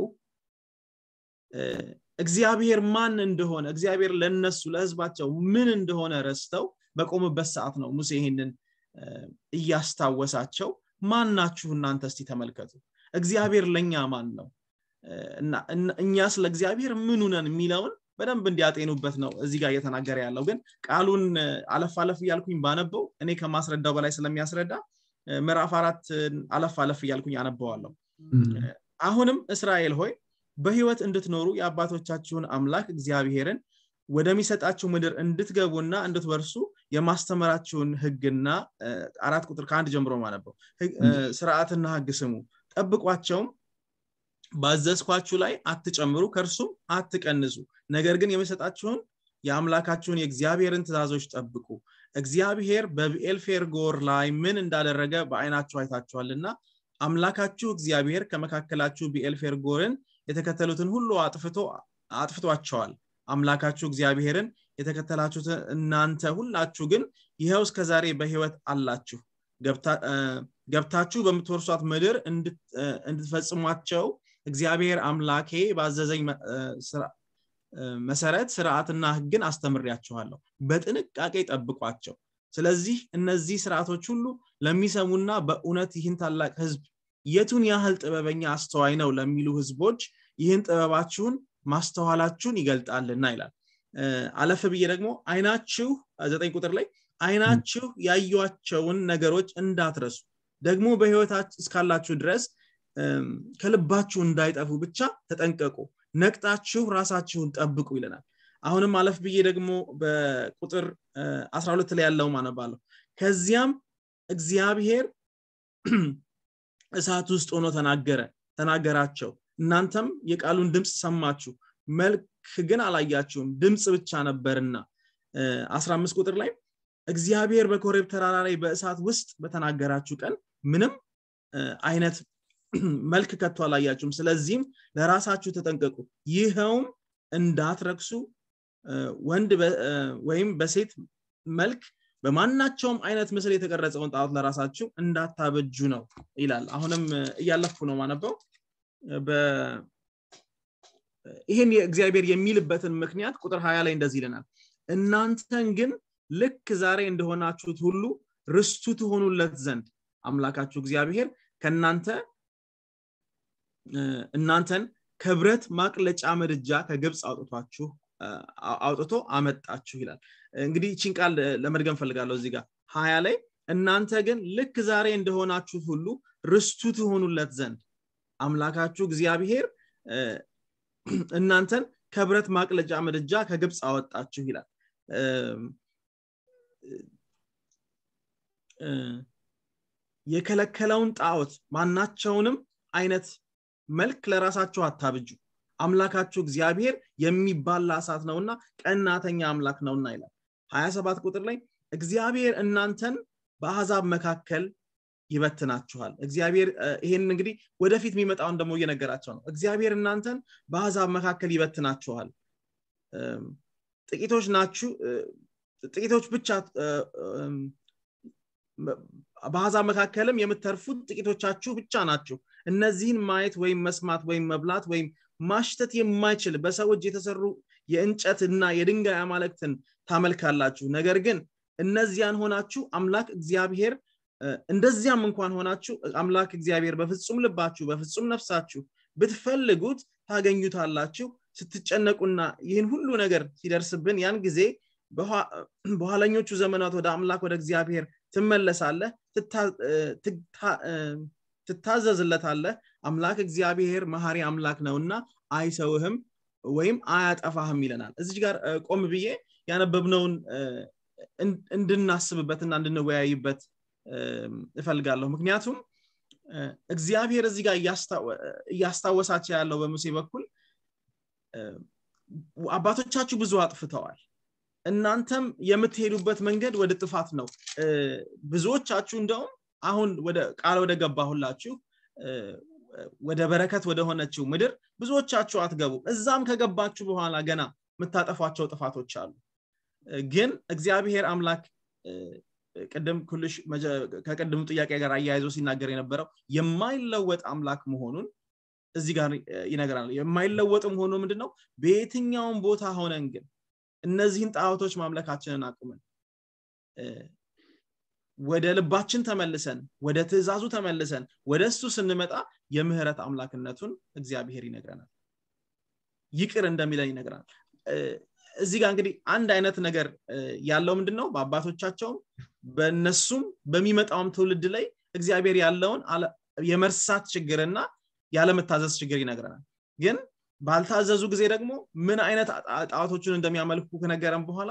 እግዚአብሔር ማን እንደሆነ እግዚአብሔር ለነሱ ለህዝባቸው ምን እንደሆነ ረስተው በቆሙበት ሰዓት ነው ሙሴ ይህንን እያስታወሳቸው ማን ናችሁ እናንተ እስቲ ተመልከቱ እግዚአብሔር ለእኛ ማን ነው እኛ ስለ እግዚአብሔር ምኑ ነን የሚለውን በደንብ እንዲያጤኑበት ነው እዚህ ጋር እየተናገረ ያለው ግን ቃሉን አለፍ አለፍ እያልኩኝ ባነበው እኔ ከማስረዳው በላይ ስለሚያስረዳ ምዕራፍ አራት አለፍ አለፍ እያልኩኝ አነበዋለሁ አሁንም እስራኤል ሆይ በህይወት እንድትኖሩ የአባቶቻችሁን አምላክ እግዚአብሔርን ወደሚሰጣችሁ ምድር እንድትገቡና እንድትወርሱ የማስተመራችሁን ህግና አራት ቁጥር ከአንድ ጀምሮ ማነበው ስርዓትና ህግ ስሙ ጠብቋቸውም ባዘዝኳችሁ ላይ አትጨምሩ ከእርሱም አትቀንሱ ነገር ግን የሚሰጣችሁን የአምላካችሁን የእግዚአብሔርን ትእዛዞች ጠብቁ እግዚአብሔር በብኤልፌርጎር ላይ ምን እንዳደረገ በአይናችሁ አይታችኋልና አምላካችሁ እግዚአብሔር ከመካከላችሁ ብኤልፌርጎርን የተከተሉትን ሁሉ አጥፍቷቸዋል አምላካችሁ እግዚአብሔርን የተከተላችሁት እናንተ ሁላችሁ ግን ይኸው እስከ ዛሬ በህይወት አላችሁ ገብታችሁ በምትወርሷት ምድር እንድትፈጽሟቸው እግዚአብሔር አምላኬ ባዘዘኝ መሰረት ስርዓትና ህግን አስተምሪያችኋለሁ በጥንቃቄ ጠብቋቸው ስለዚህ እነዚህ ስርዓቶች ሁሉ ለሚሰሙና በእውነት ይህን ታላቅ ህዝብ የቱን ያህል ጥበበኛ አስተዋይ ነው ለሚሉ ህዝቦች ይህን ጥበባችሁን ማስተዋላችሁን ይገልጣልና ይላል አለፍ ብዬ ደግሞ አይናችሁ ዘጠኝ ቁጥር ላይ አይናችሁ ያዩቸውን ነገሮች እንዳትረሱ ደግሞ በህይወታችሁ እስካላችሁ ድረስ ከልባችሁ እንዳይጠፉ ብቻ ተጠንቀቁ ነቅጣችሁ ራሳችሁን ጠብቁ ይለናል አሁንም አለፍ ብዬ ደግሞ በቁጥር 12 ላይ ያለው ማነባለሁ ከዚያም እግዚአብሔር እሳት ውስጥ ሆኖ ተናገረ ተናገራቸው እናንተም የቃሉን ድምፅ ሰማችሁ መልክ ግን አላያችሁም ድምፅ ብቻ ነበርና 15 ቁጥር ላይ እግዚአብሔር በኮሬብ ተራራ ላይ በእሳት ውስጥ በተናገራችሁ ቀን ምንም አይነት መልክ ከቶ አላያችሁም ስለዚህም ለራሳችሁ ተጠንቀቁ ይኸውም እንዳትረክሱ ወንድ ወይም በሴት መልክ በማናቸውም አይነት ምስል የተቀረጸውን ጣዖት ለራሳችሁ እንዳታበጁ ነው ይላል አሁንም እያለፍኩ ነው ማነበው ይህን እግዚአብሔር የሚልበትን ምክንያት ቁጥር ሀያ ላይ እንደዚህ ይለናል እናንተን ግን ልክ ዛሬ እንደሆናችሁት ሁሉ ርስቱ ትሆኑለት ዘንድ አምላካችሁ እግዚአብሔር ከእናንተ እናንተን ከብረት ማቅለጫ ምድጃ ከግብፅ አውጥቷችሁ አውጥቶ አመጣችሁ ይላል እንግዲህ ይችን ቃል ለመድገም ፈልጋለሁ እዚህ ጋር ሀያ ላይ እናንተ ግን ልክ ዛሬ እንደሆናችሁት ሁሉ ርስቱ ትሆኑለት ዘንድ አምላካችሁ እግዚአብሔር እናንተን ከብረት ማቅለጫ ምድጃ ከግብፅ አወጣችሁ ይላል የከለከለውን ጣዖት ማናቸውንም አይነት መልክ ለራሳችሁ አታብጁ አምላካችሁ እግዚአብሔር የሚባላ እሳት ነውና ቀናተኛ አምላክ ነውና ይላል 27 ቁጥር ላይ እግዚአብሔር እናንተን በአሕዛብ መካከል ይበትናችኋል እግዚአብሔር ይሄን እንግዲህ ወደፊት የሚመጣውን ደግሞ እየነገራቸው ነው እግዚአብሔር እናንተን በአሕዛብ መካከል ይበትናችኋል ጥቂቶች ናችሁ ጥቂቶች ብቻ በአሕዛብ መካከልም የምተርፉት ጥቂቶቻችሁ ብቻ ናችሁ እነዚህን ማየት ወይም መስማት ወይም መብላት ወይም ማሽተት የማይችል በሰው እጅ የተሰሩ የእንጨት እና የድንጋይ አማለክትን ታመልካላችሁ ነገር ግን እነዚያን ሆናችሁ አምላክ እግዚአብሔር እንደዚያም እንኳን ሆናችሁ አምላክ እግዚአብሔር በፍጹም ልባችሁ በፍጹም ነፍሳችሁ ብትፈልጉት ታገኙታላችሁ ስትጨነቁና ይህን ሁሉ ነገር ሲደርስብን ያን ጊዜ በኋለኞቹ ዘመናት ወደ አምላክ ወደ እግዚአብሔር ትመለሳለህ ትታዘዝለታለህ አምላክ እግዚአብሔር መሐሪ አምላክ ነውና አይሰውህም ወይም አያጠፋህም ይለናል እዚች ጋር ቆም ብዬ ያነበብነውን እንድናስብበትና እንድንወያይበት እፈልጋለሁ ምክንያቱም እግዚአብሔር እዚህ ጋር እያስታወሳቸው ያለው በሙሴ በኩል አባቶቻችሁ ብዙ አጥፍተዋል እናንተም የምትሄዱበት መንገድ ወደ ጥፋት ነው ብዙዎቻችሁ እንደውም አሁን ወደ ቃል ወደ ገባሁላችሁ ወደ በረከት ወደ ሆነችው ምድር ብዙዎቻችሁ አትገቡም እዛም ከገባችሁ በኋላ ገና የምታጠፏቸው ጥፋቶች አሉ ግን እግዚአብሔር አምላክ ቅድም ኩልሽ ከቅድሙ ጥያቄ ጋር አያይዞ ሲናገር የነበረው የማይለወጥ አምላክ መሆኑን እዚህ ጋር ይነግራል የማይለወጥም ሆኖ ምንድነው በየትኛውም ቦታ ሆነን ግን እነዚህን ጣዖቶች ማምለካችንን አቁመን ወደ ልባችን ተመልሰን ወደ ትእዛዙ ተመልሰን ወደ እሱ ስንመጣ የምህረት አምላክነቱን እግዚአብሔር ይነግረናል ይቅር እንደሚለን ይነግረናል እዚህ ጋር እንግዲህ አንድ አይነት ነገር ያለው ምንድን ነው በአባቶቻቸውም በእነሱም በሚመጣውም ትውልድ ላይ እግዚአብሔር ያለውን የመርሳት ችግርና ያለመታዘዝ ችግር ይነግረናል ግን ባልታዘዙ ጊዜ ደግሞ ምን አይነት ጣዖቶችን እንደሚያመልኩ ከነገረን በኋላ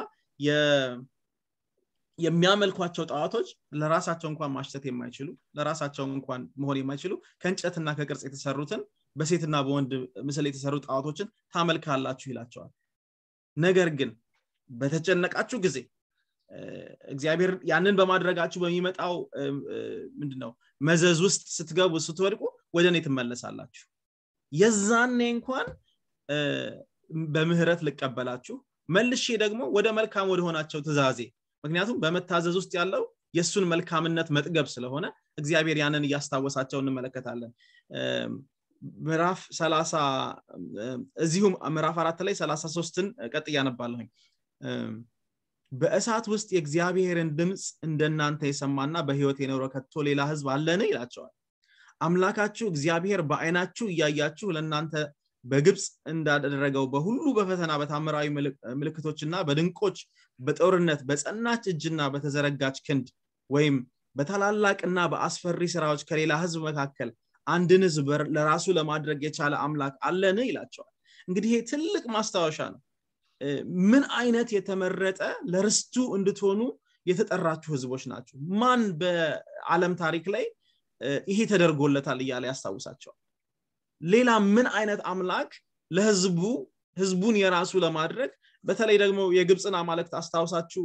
የሚያመልኳቸው ጣዖቶች ለራሳቸው እንኳን ማሽተት የማይችሉ ለራሳቸው እንኳን መሆን የማይችሉ ከእንጨትና ከቅርጽ የተሰሩትን በሴትና በወንድ ምስል የተሰሩ ጣዖቶችን ታመልካላችሁ ይላቸዋል ነገር ግን በተጨነቃችሁ ጊዜ እግዚአብሔር ያንን በማድረጋችሁ በሚመጣው ምንድነው መዘዝ ውስጥ ስትገቡ ስትወድቁ ወደ እኔ ትመለሳላችሁ የዛኔ እንኳን በምህረት ልቀበላችሁ መልሼ ደግሞ ወደ መልካም ወደሆናቸው ትእዛዜ ምክንያቱም በመታዘዝ ውስጥ ያለው የእሱን መልካምነት መጥገብ ስለሆነ እግዚአብሔር ያንን እያስታወሳቸው እንመለከታለን ምዕራፍ ሰላሳ እዚሁም ምዕራፍ አራት ላይ ሰላሳ ሶስትን ቀጥ እያነባለሁኝ በእሳት ውስጥ የእግዚአብሔርን ድምፅ እንደናንተ የሰማና በህይወት የኖረ ከቶ ሌላ ህዝብ አለን ይላቸዋል አምላካችሁ እግዚአብሔር በአይናችሁ እያያችሁ ለእናንተ በግብፅ እንዳደረገው በሁሉ በፈተና በታምራዊ ምልክቶችና በድንቆች በጦርነት በጸናች እጅና በተዘረጋች ክንድ ወይም በታላላቅና በአስፈሪ ስራዎች ከሌላ ህዝብ መካከል አንድን ህዝብ ለራሱ ለማድረግ የቻለ አምላክ አለን ይላቸዋል እንግዲህ ይሄ ትልቅ ማስታወሻ ነው ምን አይነት የተመረጠ ለርስቱ እንድትሆኑ የተጠራችሁ ህዝቦች ናቸው ማን በአለም ታሪክ ላይ ይሄ ተደርጎለታል እያለ ያስታውሳቸዋል ሌላ ምን አይነት አምላክ ለህዝቡ ህዝቡን የራሱ ለማድረግ በተለይ ደግሞ የግብፅን አማለክት አስታውሳችሁ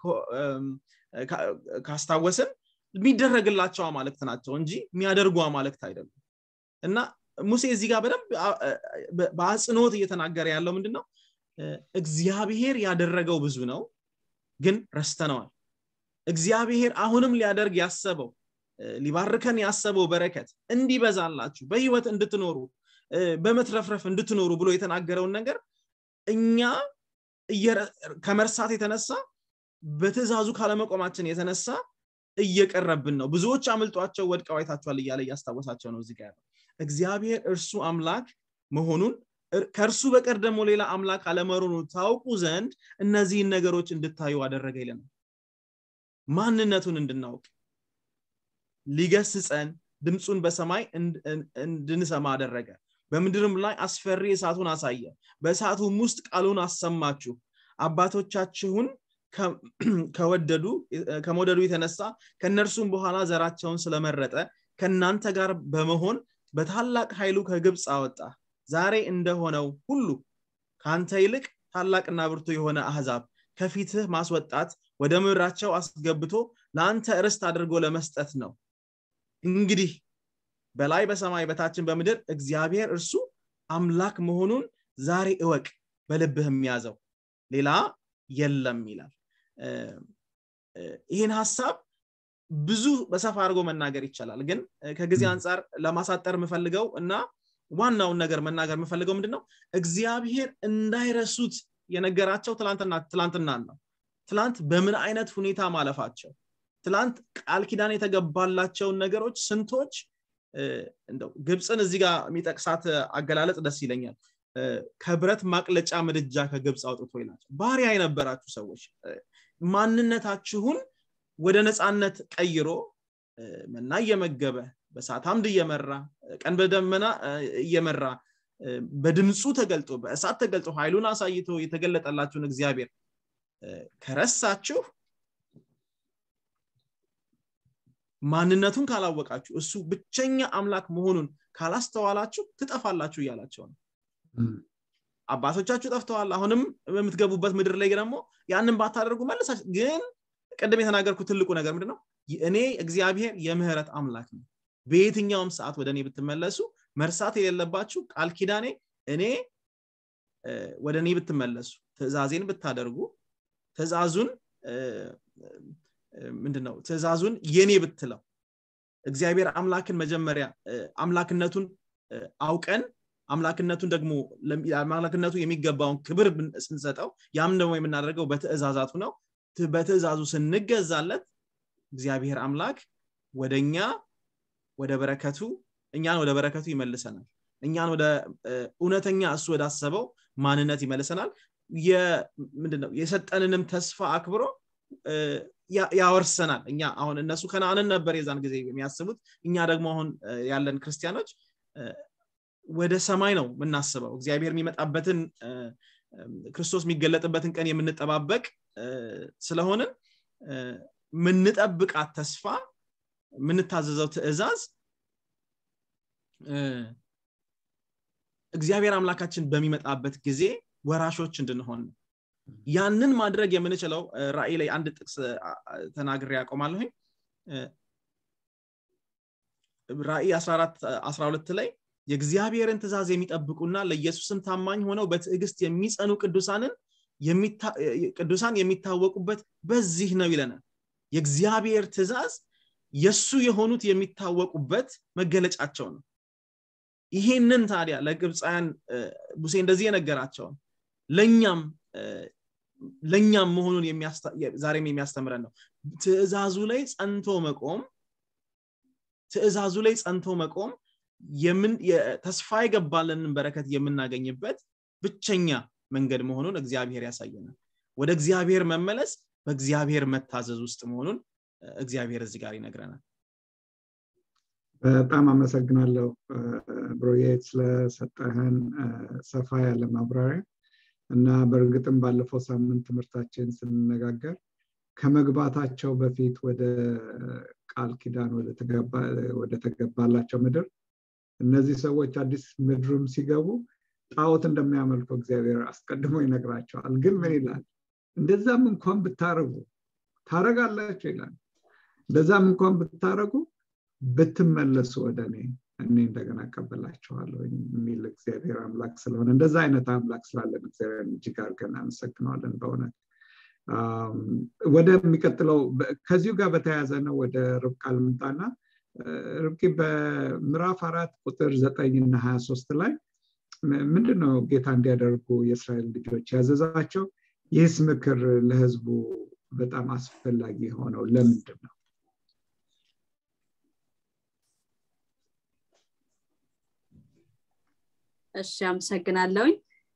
ካስታወስን የሚደረግላቸው አማልክት ናቸው እንጂ የሚያደርጉ አማልክት አይደሉም እና ሙሴ እዚህ ጋር በደንብ በአጽንኦት እየተናገረ ያለው ምንድን ነው እግዚአብሔር ያደረገው ብዙ ነው ግን ረስተነዋል እግዚአብሔር አሁንም ሊያደርግ ያሰበው ሊባርከን ያሰበው በረከት እንዲበዛላችሁ በህይወት እንድትኖሩ በመትረፍረፍ እንድትኖሩ ብሎ የተናገረውን ነገር እኛ ከመርሳት የተነሳ በትእዛዙ ካለመቆማችን የተነሳ እየቀረብን ነው ብዙዎች አምልጧቸው ወድቀው አይታችኋል እያለ እያስታወሳቸው ነው እዚህ ጋር እግዚአብሔር እርሱ አምላክ መሆኑን ከእርሱ በቀር ደግሞ ሌላ አምላክ አለመሆኑ ታውቁ ዘንድ እነዚህን ነገሮች እንድታዩ አደረገ ይለናል ማንነቱን እንድናውቅ ሊገስጸን ድምፁን በሰማይ እንድንሰማ አደረገ በምድርም ላይ አስፈሪ እሳቱን አሳየ በእሳቱም ውስጥ ቃሉን አሰማችሁ አባቶቻችሁን ከወደዱ ከመውደዱ የተነሳ ከእነርሱም በኋላ ዘራቸውን ስለመረጠ ከእናንተ ጋር በመሆን በታላቅ ኃይሉ ከግብፅ አወጣ ዛሬ እንደሆነው ሁሉ ከአንተ ይልቅ ታላቅና ብርቱ የሆነ አህዛብ ከፊትህ ማስወጣት ወደ ምድራቸው አስገብቶ ለአንተ ርስት አድርጎ ለመስጠት ነው እንግዲህ በላይ በሰማይ በታችን በምድር እግዚአብሔር እርሱ አምላክ መሆኑን ዛሬ እወቅ በልብህም ያዘው ሌላ የለም ይላል ይህን ሀሳብ ብዙ በሰፋ አድርጎ መናገር ይቻላል ግን ከጊዜ አንጻር ለማሳጠር የምፈልገው እና ዋናውን ነገር መናገር የምፈልገው ምንድን ነው እግዚአብሔር እንዳይረሱት የነገራቸው ትላንትና ነው ትላንት በምን አይነት ሁኔታ ማለፋቸው ትላንት ቃል ኪዳን የተገባላቸውን ነገሮች ስንቶች እንደው ግብፅን እዚህ ጋር የሚጠቅሳት አገላለጽ ደስ ይለኛል ከብረት ማቅለጫ ምድጃ ከግብፅ አውጥቶ ይላቸው ባሪያ የነበራችሁ ሰዎች ማንነታችሁን ወደ ነፃነት ቀይሮ መና እየመገበ በሳት አምድ እየመራ ቀን በደመና እየመራ በድምፁ ተገልጦ በእሳት ተገልጦ ኃይሉን አሳይቶ የተገለጠላችሁን እግዚአብሔር ከረሳችሁ ማንነቱን ካላወቃችሁ እሱ ብቸኛ አምላክ መሆኑን ካላስተዋላችሁ ትጠፋላችሁ እያላቸው ነው አባቶቻችሁ ጠፍተዋል አሁንም በምትገቡበት ምድር ላይ ደግሞ ያንን ባታደርጉ መለሳች ግን ቅድም የተናገርኩት ትልቁ ነገር ምንድነው እኔ እግዚአብሔር የምህረት አምላክ ነው በየትኛውም ሰዓት ወደ እኔ ብትመለሱ መርሳት የሌለባችሁ ቃል ኪዳኔ እኔ ወደ እኔ ብትመለሱ ትእዛዜን ብታደርጉ ትእዛዙን ምንድነው ትእዛዙን የኔ ብትለው እግዚአብሔር አምላክን መጀመሪያ አምላክነቱን አውቀን አምላክነቱን ደግሞ አምላክነቱ የሚገባውን ክብር ስንሰጠው ያም ደግሞ የምናደርገው በትእዛዛቱ ነው በትእዛዙ ስንገዛለት እግዚአብሔር አምላክ ወደኛ ወደ በረከቱ እኛን ወደ በረከቱ ይመልሰናል እኛን ወደ እውነተኛ እሱ ወዳሰበው ማንነት ይመልሰናል ምንድነው የሰጠንንም ተስፋ አክብሮ ያወርሰናል እኛ አሁን እነሱ ከነአንን ነበር የዛን ጊዜ የሚያስቡት እኛ ደግሞ አሁን ያለን ክርስቲያኖች ወደ ሰማይ ነው የምናስበው እግዚአብሔር የሚመጣበትን ክርስቶስ የሚገለጥበትን ቀን የምንጠባበቅ ስለሆንን ምንጠብቃት ተስፋ የምንታዘዘው ትእዛዝ እግዚአብሔር አምላካችን በሚመጣበት ጊዜ ወራሾች እንድንሆን ነው ያንን ማድረግ የምንችለው ራእይ ላይ አንድ ጥቅስ ተናግሬ ያቆማለሁኝ ራእይ 12 ላይ የእግዚአብሔርን ትእዛዝ የሚጠብቁና ለኢየሱስም ታማኝ ሆነው በትዕግስት የሚጸኑ ቅዱሳንን ቅዱሳን የሚታወቁበት በዚህ ነው ይለናል የእግዚአብሔር ትእዛዝ የሱ የሆኑት የሚታወቁበት መገለጫቸው ነው ይሄንን ታዲያ ለግብፃውያን ሙሴ እንደዚህ የነገራቸውን ለእኛም ለእኛም መሆኑን ዛሬም የሚያስተምረን ነው ትእዛዙ ላይ ጸንቶ መቆም ትእዛዙ ላይ ጸንቶ መቆም ተስፋ የገባልንን በረከት የምናገኝበት ብቸኛ መንገድ መሆኑን እግዚአብሔር ያሳየናል ወደ እግዚአብሔር መመለስ በእግዚአብሔር መታዘዝ ውስጥ መሆኑን እግዚአብሔር እዚህ ጋር ይነግረናል በጣም አመሰግናለሁ ብሮዬት ስለሰጠህን ሰፋ ያለ ማብራሪያ እና በእርግጥም ባለፈው ሳምንት ትምህርታችን ስንነጋገር ከመግባታቸው በፊት ወደ ቃል ኪዳን ወደ ተገባላቸው ምድር እነዚህ ሰዎች አዲስ ምድሩም ሲገቡ ጣዖት እንደሚያመልኩ እግዚአብሔር አስቀድሞ ይነግራቸዋል ግን ምን ይላል እንደዛም እንኳን ብታረጉ ታረጋላቸው ይላል እንደዛም እንኳን ብታረጉ ብትመለሱ ወደ እኔ እኔ እንደገና ቀበላቸዋለሁ የሚል እግዚአብሔር አምላክ ስለሆነ እንደዛ አይነት አምላክ ስላለን እግዚአብሔር እጅግ አድርገን አመሰግነዋለን በእውነት ወደሚቀጥለው ከዚሁ ጋር በተያያዘ ነው ወደ ርብቃ ልምጣና ርብቂ በምዕራፍ አራት ቁጥር ዘጠኝ እና ሀያ ሶስት ላይ ምንድን ነው ጌታ እንዲያደርጉ የእስራኤል ልጆች ያዘዛቸው ይህስ ምክር ለህዝቡ በጣም አስፈላጊ የሆነው ለምንድን ነው እሺ አመሰግናለሁኝ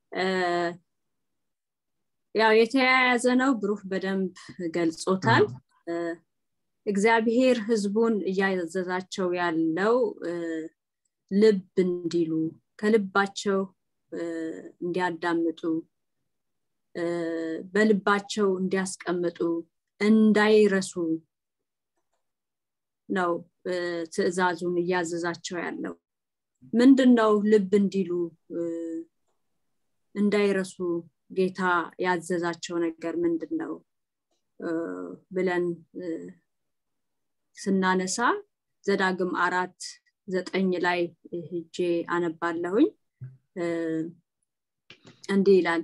ያው የተያያዘ ነው ብሩህ በደንብ ገልጾታል እግዚአብሔር ህዝቡን እያዘዛቸው ያለው ልብ እንዲሉ ከልባቸው እንዲያዳምጡ በልባቸው እንዲያስቀምጡ እንዳይረሱ ነው ትእዛዙን እያዘዛቸው ያለው ምንድን ነው ልብ እንዲሉ እንዳይረሱ ጌታ ያዘዛቸው ነገር ምንድን ነው ብለን ስናነሳ ዘዳግም አራት ዘጠኝ ላይ ሄጄ አነባለሁኝ እንዲህ ይላል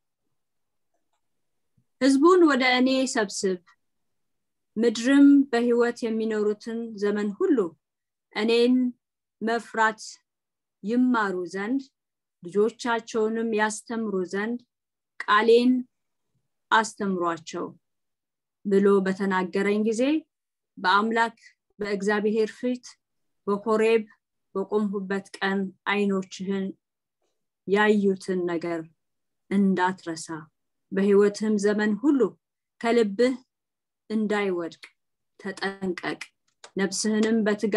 ህዝቡን ወደ እኔ ሰብስብ ምድርም በህይወት የሚኖሩትን ዘመን ሁሉ እኔን መፍራት ይማሩ ዘንድ ልጆቻቸውንም ያስተምሩ ዘንድ ቃሌን አስተምሯቸው ብሎ በተናገረኝ ጊዜ በአምላክ በእግዚአብሔር ፊት በኮሬብ በቆምሁበት ቀን አይኖችህን ያዩትን ነገር እንዳትረሳ በህይወትህም ዘመን ሁሉ ከልብህ እንዳይወድቅ ተጠንቀቅ ነፍስህንም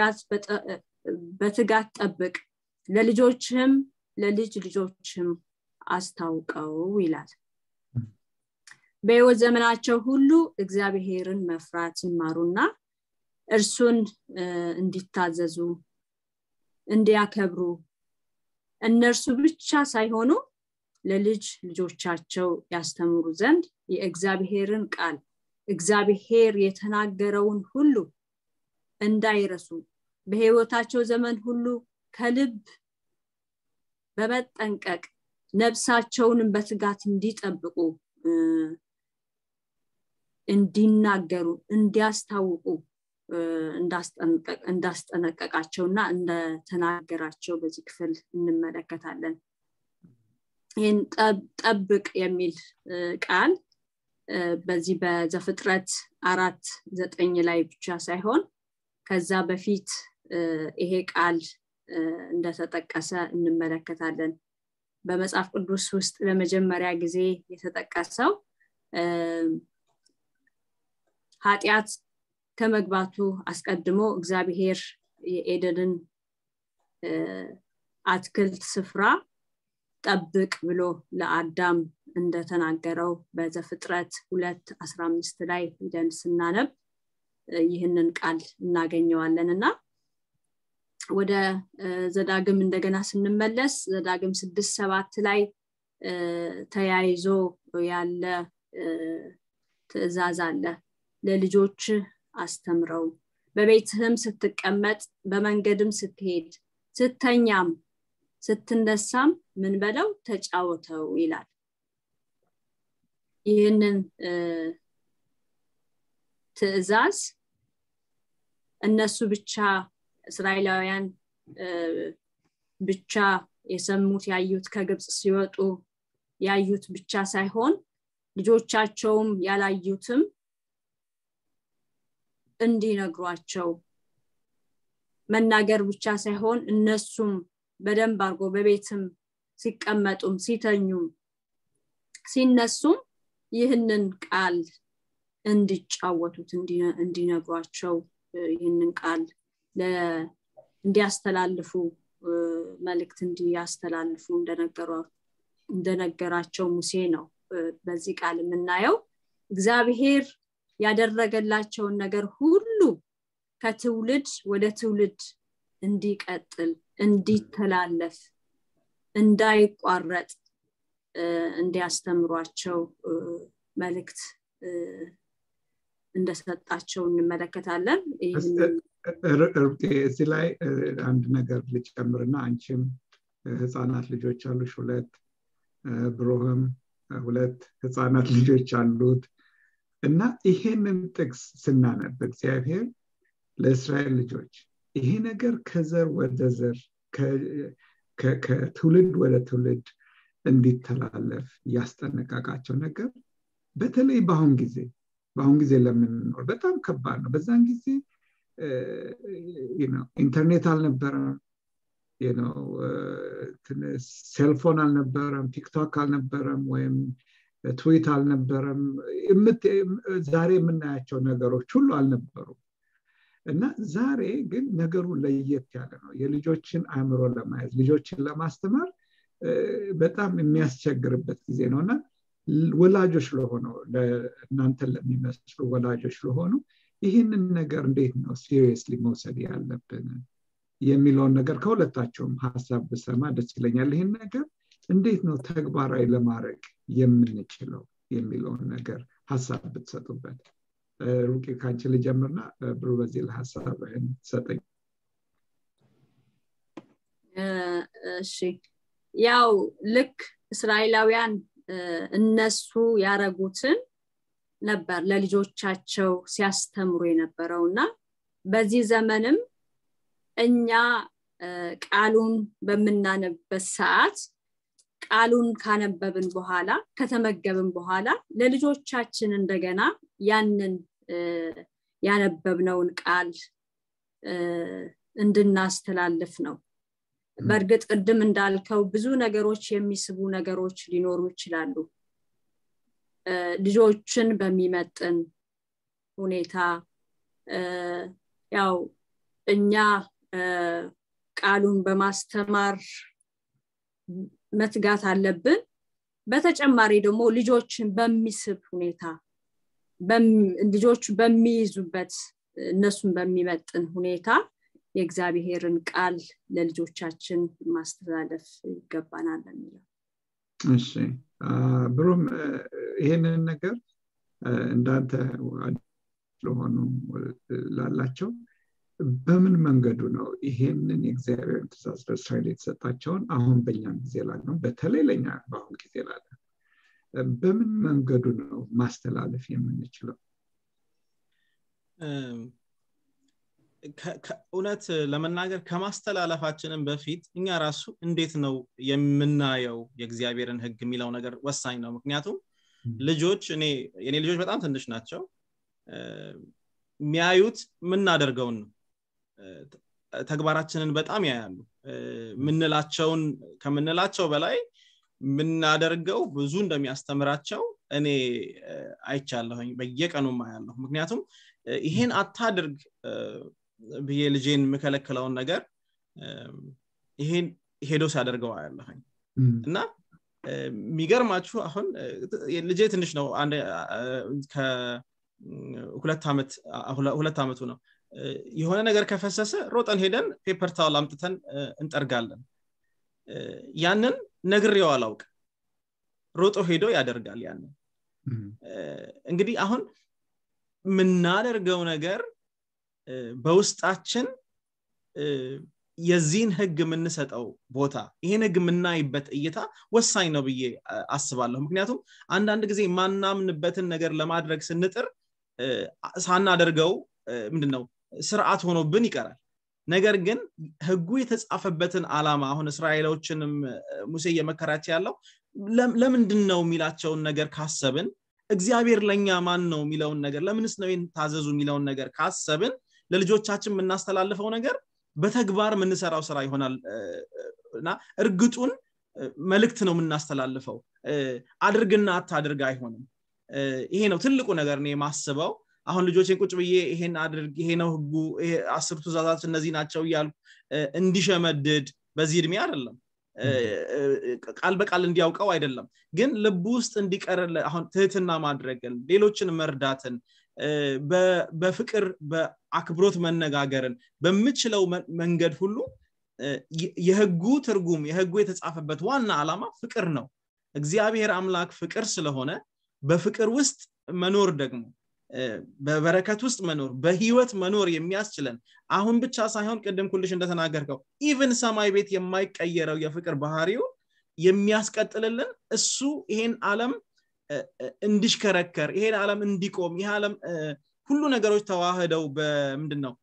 በትጋት ጠብቅ ለልጆችህም ለልጅ ልጆችም አስታውቀው ይላል በህይወት ዘመናቸው ሁሉ እግዚአብሔርን መፍራት ይማሩና እርሱን እንዲታዘዙ እንዲያከብሩ እነርሱ ብቻ ሳይሆኑ ለልጅ ልጆቻቸው ያስተምሩ ዘንድ የእግዚአብሔርን ቃል እግዚአብሔር የተናገረውን ሁሉ እንዳይረሱ በህይወታቸው ዘመን ሁሉ ከልብ በመጠንቀቅ ነፍሳቸውንም በትጋት እንዲጠብቁ እንዲናገሩ እንዲያስታውቁ እንዳስጠነቀቃቸውና እንደተናገራቸው በዚህ ክፍል እንመለከታለን ይህን ጠብቅ የሚል ቃል በዚህ በዘፍጥረት አራት ዘጠኝ ላይ ብቻ ሳይሆን ከዛ በፊት ይሄ ቃል እንደተጠቀሰ እንመለከታለን በመጽሐፍ ቅዱስ ውስጥ ለመጀመሪያ ጊዜ የተጠቀሰው ኃጢአት ከመግባቱ አስቀድሞ እግዚአብሔር የኤደንን አትክልት ስፍራ ጠብቅ ብሎ ለአዳም እንደተናገረው በዘፍጥረት ሁለት አስራ አምስት ላይ ሂደን ስናነብ ይህንን ቃል እናገኘዋለን እና ወደ ዘዳግም እንደገና ስንመለስ ዘዳግም ስድስት ሰባት ላይ ተያይዞ ያለ ትእዛዝ አለ ለልጆች አስተምረው በቤትህም ስትቀመጥ በመንገድም ስትሄድ ስተኛም ስትነሳም ምን በለው ተጫወተው ይላል ይህንን ትእዛዝ እነሱ ብቻ እስራኤላውያን ብቻ የሰሙት ያዩት ከግብፅ ሲወጡ ያዩት ብቻ ሳይሆን ልጆቻቸውም ያላዩትም እንዲነግሯቸው መናገር ብቻ ሳይሆን እነሱም በደንብ አድርጎ በቤትም ሲቀመጡም ሲተኙም ሲነሱም ይህንን ቃል እንዲጫወቱት እንዲነግሯቸው ይህንን ቃል እንዲያስተላልፉ መልእክት እንዲያስተላልፉ እንደነገራቸው ሙሴ ነው በዚህ ቃል የምናየው እግዚአብሔር ያደረገላቸውን ነገር ሁሉ ከትውልድ ወደ ትውልድ እንዲቀጥል እንዲተላለፍ እንዳይቋረጥ እንዲያስተምሯቸው መልእክት እንደሰጣቸው እንመለከታለን እዚህ ላይ አንድ ነገር ልጨምርና አንቺም ህፃናት ልጆች አሉሽ ሁለት ብሮህም ሁለት ህፃናት ልጆች አሉት እና ይሄንን ጥቅስ ስናነብ እግዚአብሔር ለእስራኤል ልጆች ይሄ ነገር ከዘር ወደ ዘር ከትውልድ ወደ ትውልድ እንዲተላለፍ ያስጠነቀቃቸው ነገር በተለይ በአሁን ጊዜ በአሁን ጊዜ ለምንኖር በጣም ከባድ ነው በዛን ጊዜ ኢንተርኔት አልነበረም ሴልፎን አልነበረም ቲክቶክ አልነበረም ወይም ትዊት አልነበረም ዛሬ የምናያቸው ነገሮች ሁሉ አልነበሩም እና ዛሬ ግን ነገሩ ለየት ያለ ነው የልጆችን አእምሮ ለማየት ልጆችን ለማስተማር በጣም የሚያስቸግርበት ጊዜ ነው እና ወላጆች ለሆኑ እናንተን ለሚመስሉ ወላጆች ለሆኑ ይህንን ነገር እንዴት ነው ሲሪየስሊ መውሰድ ያለብን የሚለውን ነገር ከሁለታቸውም ሀሳብ ብሰማ ደስ ይለኛል ይህን ነገር እንዴት ነው ተግባራዊ ለማድረግ የምንችለው የሚለውን ነገር ሀሳብ ብትሰጡበት ሩቂ ከአንቺ ልጀምርና ብሩ በዚህ ለሀሳብህን ሰጠኝ እሺ ያው ልክ እስራኤላውያን እነሱ ያረጉትን ነበር ለልጆቻቸው ሲያስተምሩ የነበረው እና በዚህ ዘመንም እኛ ቃሉን በምናነበት ሰዓት ቃሉን ካነበብን በኋላ ከተመገብን በኋላ ለልጆቻችን እንደገና ያንን ያነበብነውን ቃል እንድናስተላልፍ ነው በእርግጥ ቅድም እንዳልከው ብዙ ነገሮች የሚስቡ ነገሮች ሊኖሩ ይችላሉ ልጆችን በሚመጥን ሁኔታ ያው እኛ ቃሉን በማስተማር መትጋት አለብን በተጨማሪ ደግሞ ልጆችን በሚስብ ሁኔታ ልጆች በሚይዙበት እነሱን በሚመጥን ሁኔታ የእግዚአብሔርን ቃል ለልጆቻችን ማስተላለፍ ይገባናል የሚለው እሺ ብሩም ይህንን ነገር እንዳንተ ለሆኑ ላላቸው በምን መንገዱ ነው ይሄንን የእግዚአብሔርን ትእዛዝ ለእስራኤል የተሰጣቸውን አሁን በእኛም ጊዜ ላለው በተለይ ለኛ በአሁን ጊዜ ላለ በምን መንገዱ ነው ማስተላለፍ የምንችለው እውነት ለመናገር ከማስተላለፋችንም በፊት እኛ ራሱ እንዴት ነው የምናየው የእግዚአብሔርን ህግ የሚለው ነገር ወሳኝ ነው ምክንያቱም ልጆች እኔ የኔ ልጆች በጣም ትንሽ ናቸው የሚያዩት የምናደርገውን ነው ተግባራችንን በጣም ያያሉ ምንላቸውን ከምንላቸው በላይ የምናደርገው ብዙ እንደሚያስተምራቸው እኔ አይቻለሁኝ በየቀኑ አያለሁ ምክንያቱም ይሄን አታድርግ ብዬ ልጄን የምከለክለውን ነገር ይሄን ሄዶ ሲያደርገው አያለሁኝ እና የሚገርማችሁ አሁን ልጄ ትንሽ ነው ሁለት ዓመቱ ነው የሆነ ነገር ከፈሰሰ ሮጠን ሄደን ፔፐር ታውል አምጥተን እንጠርጋለን ያንን ነግሬው አላውቅ ሮጦ ሄዶ ያደርጋል ያንን እንግዲህ አሁን የምናደርገው ነገር በውስጣችን የዚህን ህግ የምንሰጠው ቦታ ይሄን ህግ የምናይበት እይታ ወሳኝ ነው ብዬ አስባለሁ ምክንያቱም አንዳንድ ጊዜ ማናምንበትን ነገር ለማድረግ ስንጥር ሳናደርገው ምንድን ነው ስርዓት ሆኖብን ይቀራል ነገር ግን ህጉ የተጻፈበትን አላማ አሁን እስራኤሎችንም ሙሴ እየመከራቸው ያለው ለምንድን ነው የሚላቸውን ነገር ካሰብን እግዚአብሔር ለእኛ ማን ነው የሚለውን ነገር ለምንስ ነው ታዘዙ የሚለውን ነገር ካሰብን ለልጆቻችን የምናስተላልፈው ነገር በተግባር የምንሰራው ስራ ይሆናል እና እርግጡን መልእክት ነው የምናስተላልፈው አድርግና አታድርግ አይሆንም ይሄ ነው ትልቁ ነገር ነው የማስበው አሁን ልጆችን ቁጭ ብዬ ይሄን አድርግ ይሄ ነው ህጉ አስር ትእዛዛት እነዚህ ናቸው እያሉ እንዲሸመድድ በዚህ እድሜ አይደለም ቃል በቃል እንዲያውቀው አይደለም ግን ልቡ ውስጥ እንዲቀር አሁን ትህትና ማድረግን ሌሎችን መርዳትን በፍቅር በአክብሮት መነጋገርን በምችለው መንገድ ሁሉ የህጉ ትርጉም የህጉ የተጻፈበት ዋና ዓላማ ፍቅር ነው እግዚአብሔር አምላክ ፍቅር ስለሆነ በፍቅር ውስጥ መኖር ደግሞ በበረከት ውስጥ መኖር በህይወት መኖር የሚያስችለን አሁን ብቻ ሳይሆን ቅድም ኩልሽ እንደተናገርከው ኢቭን ሰማይ ቤት የማይቀየረው የፍቅር ባህሪው የሚያስቀጥልልን እሱ ይሄን ዓለም እንዲሽከረከር ይሄን ዓለም እንዲቆም ይህ ዓለም ሁሉ ነገሮች ተዋህደው በምንድን ነው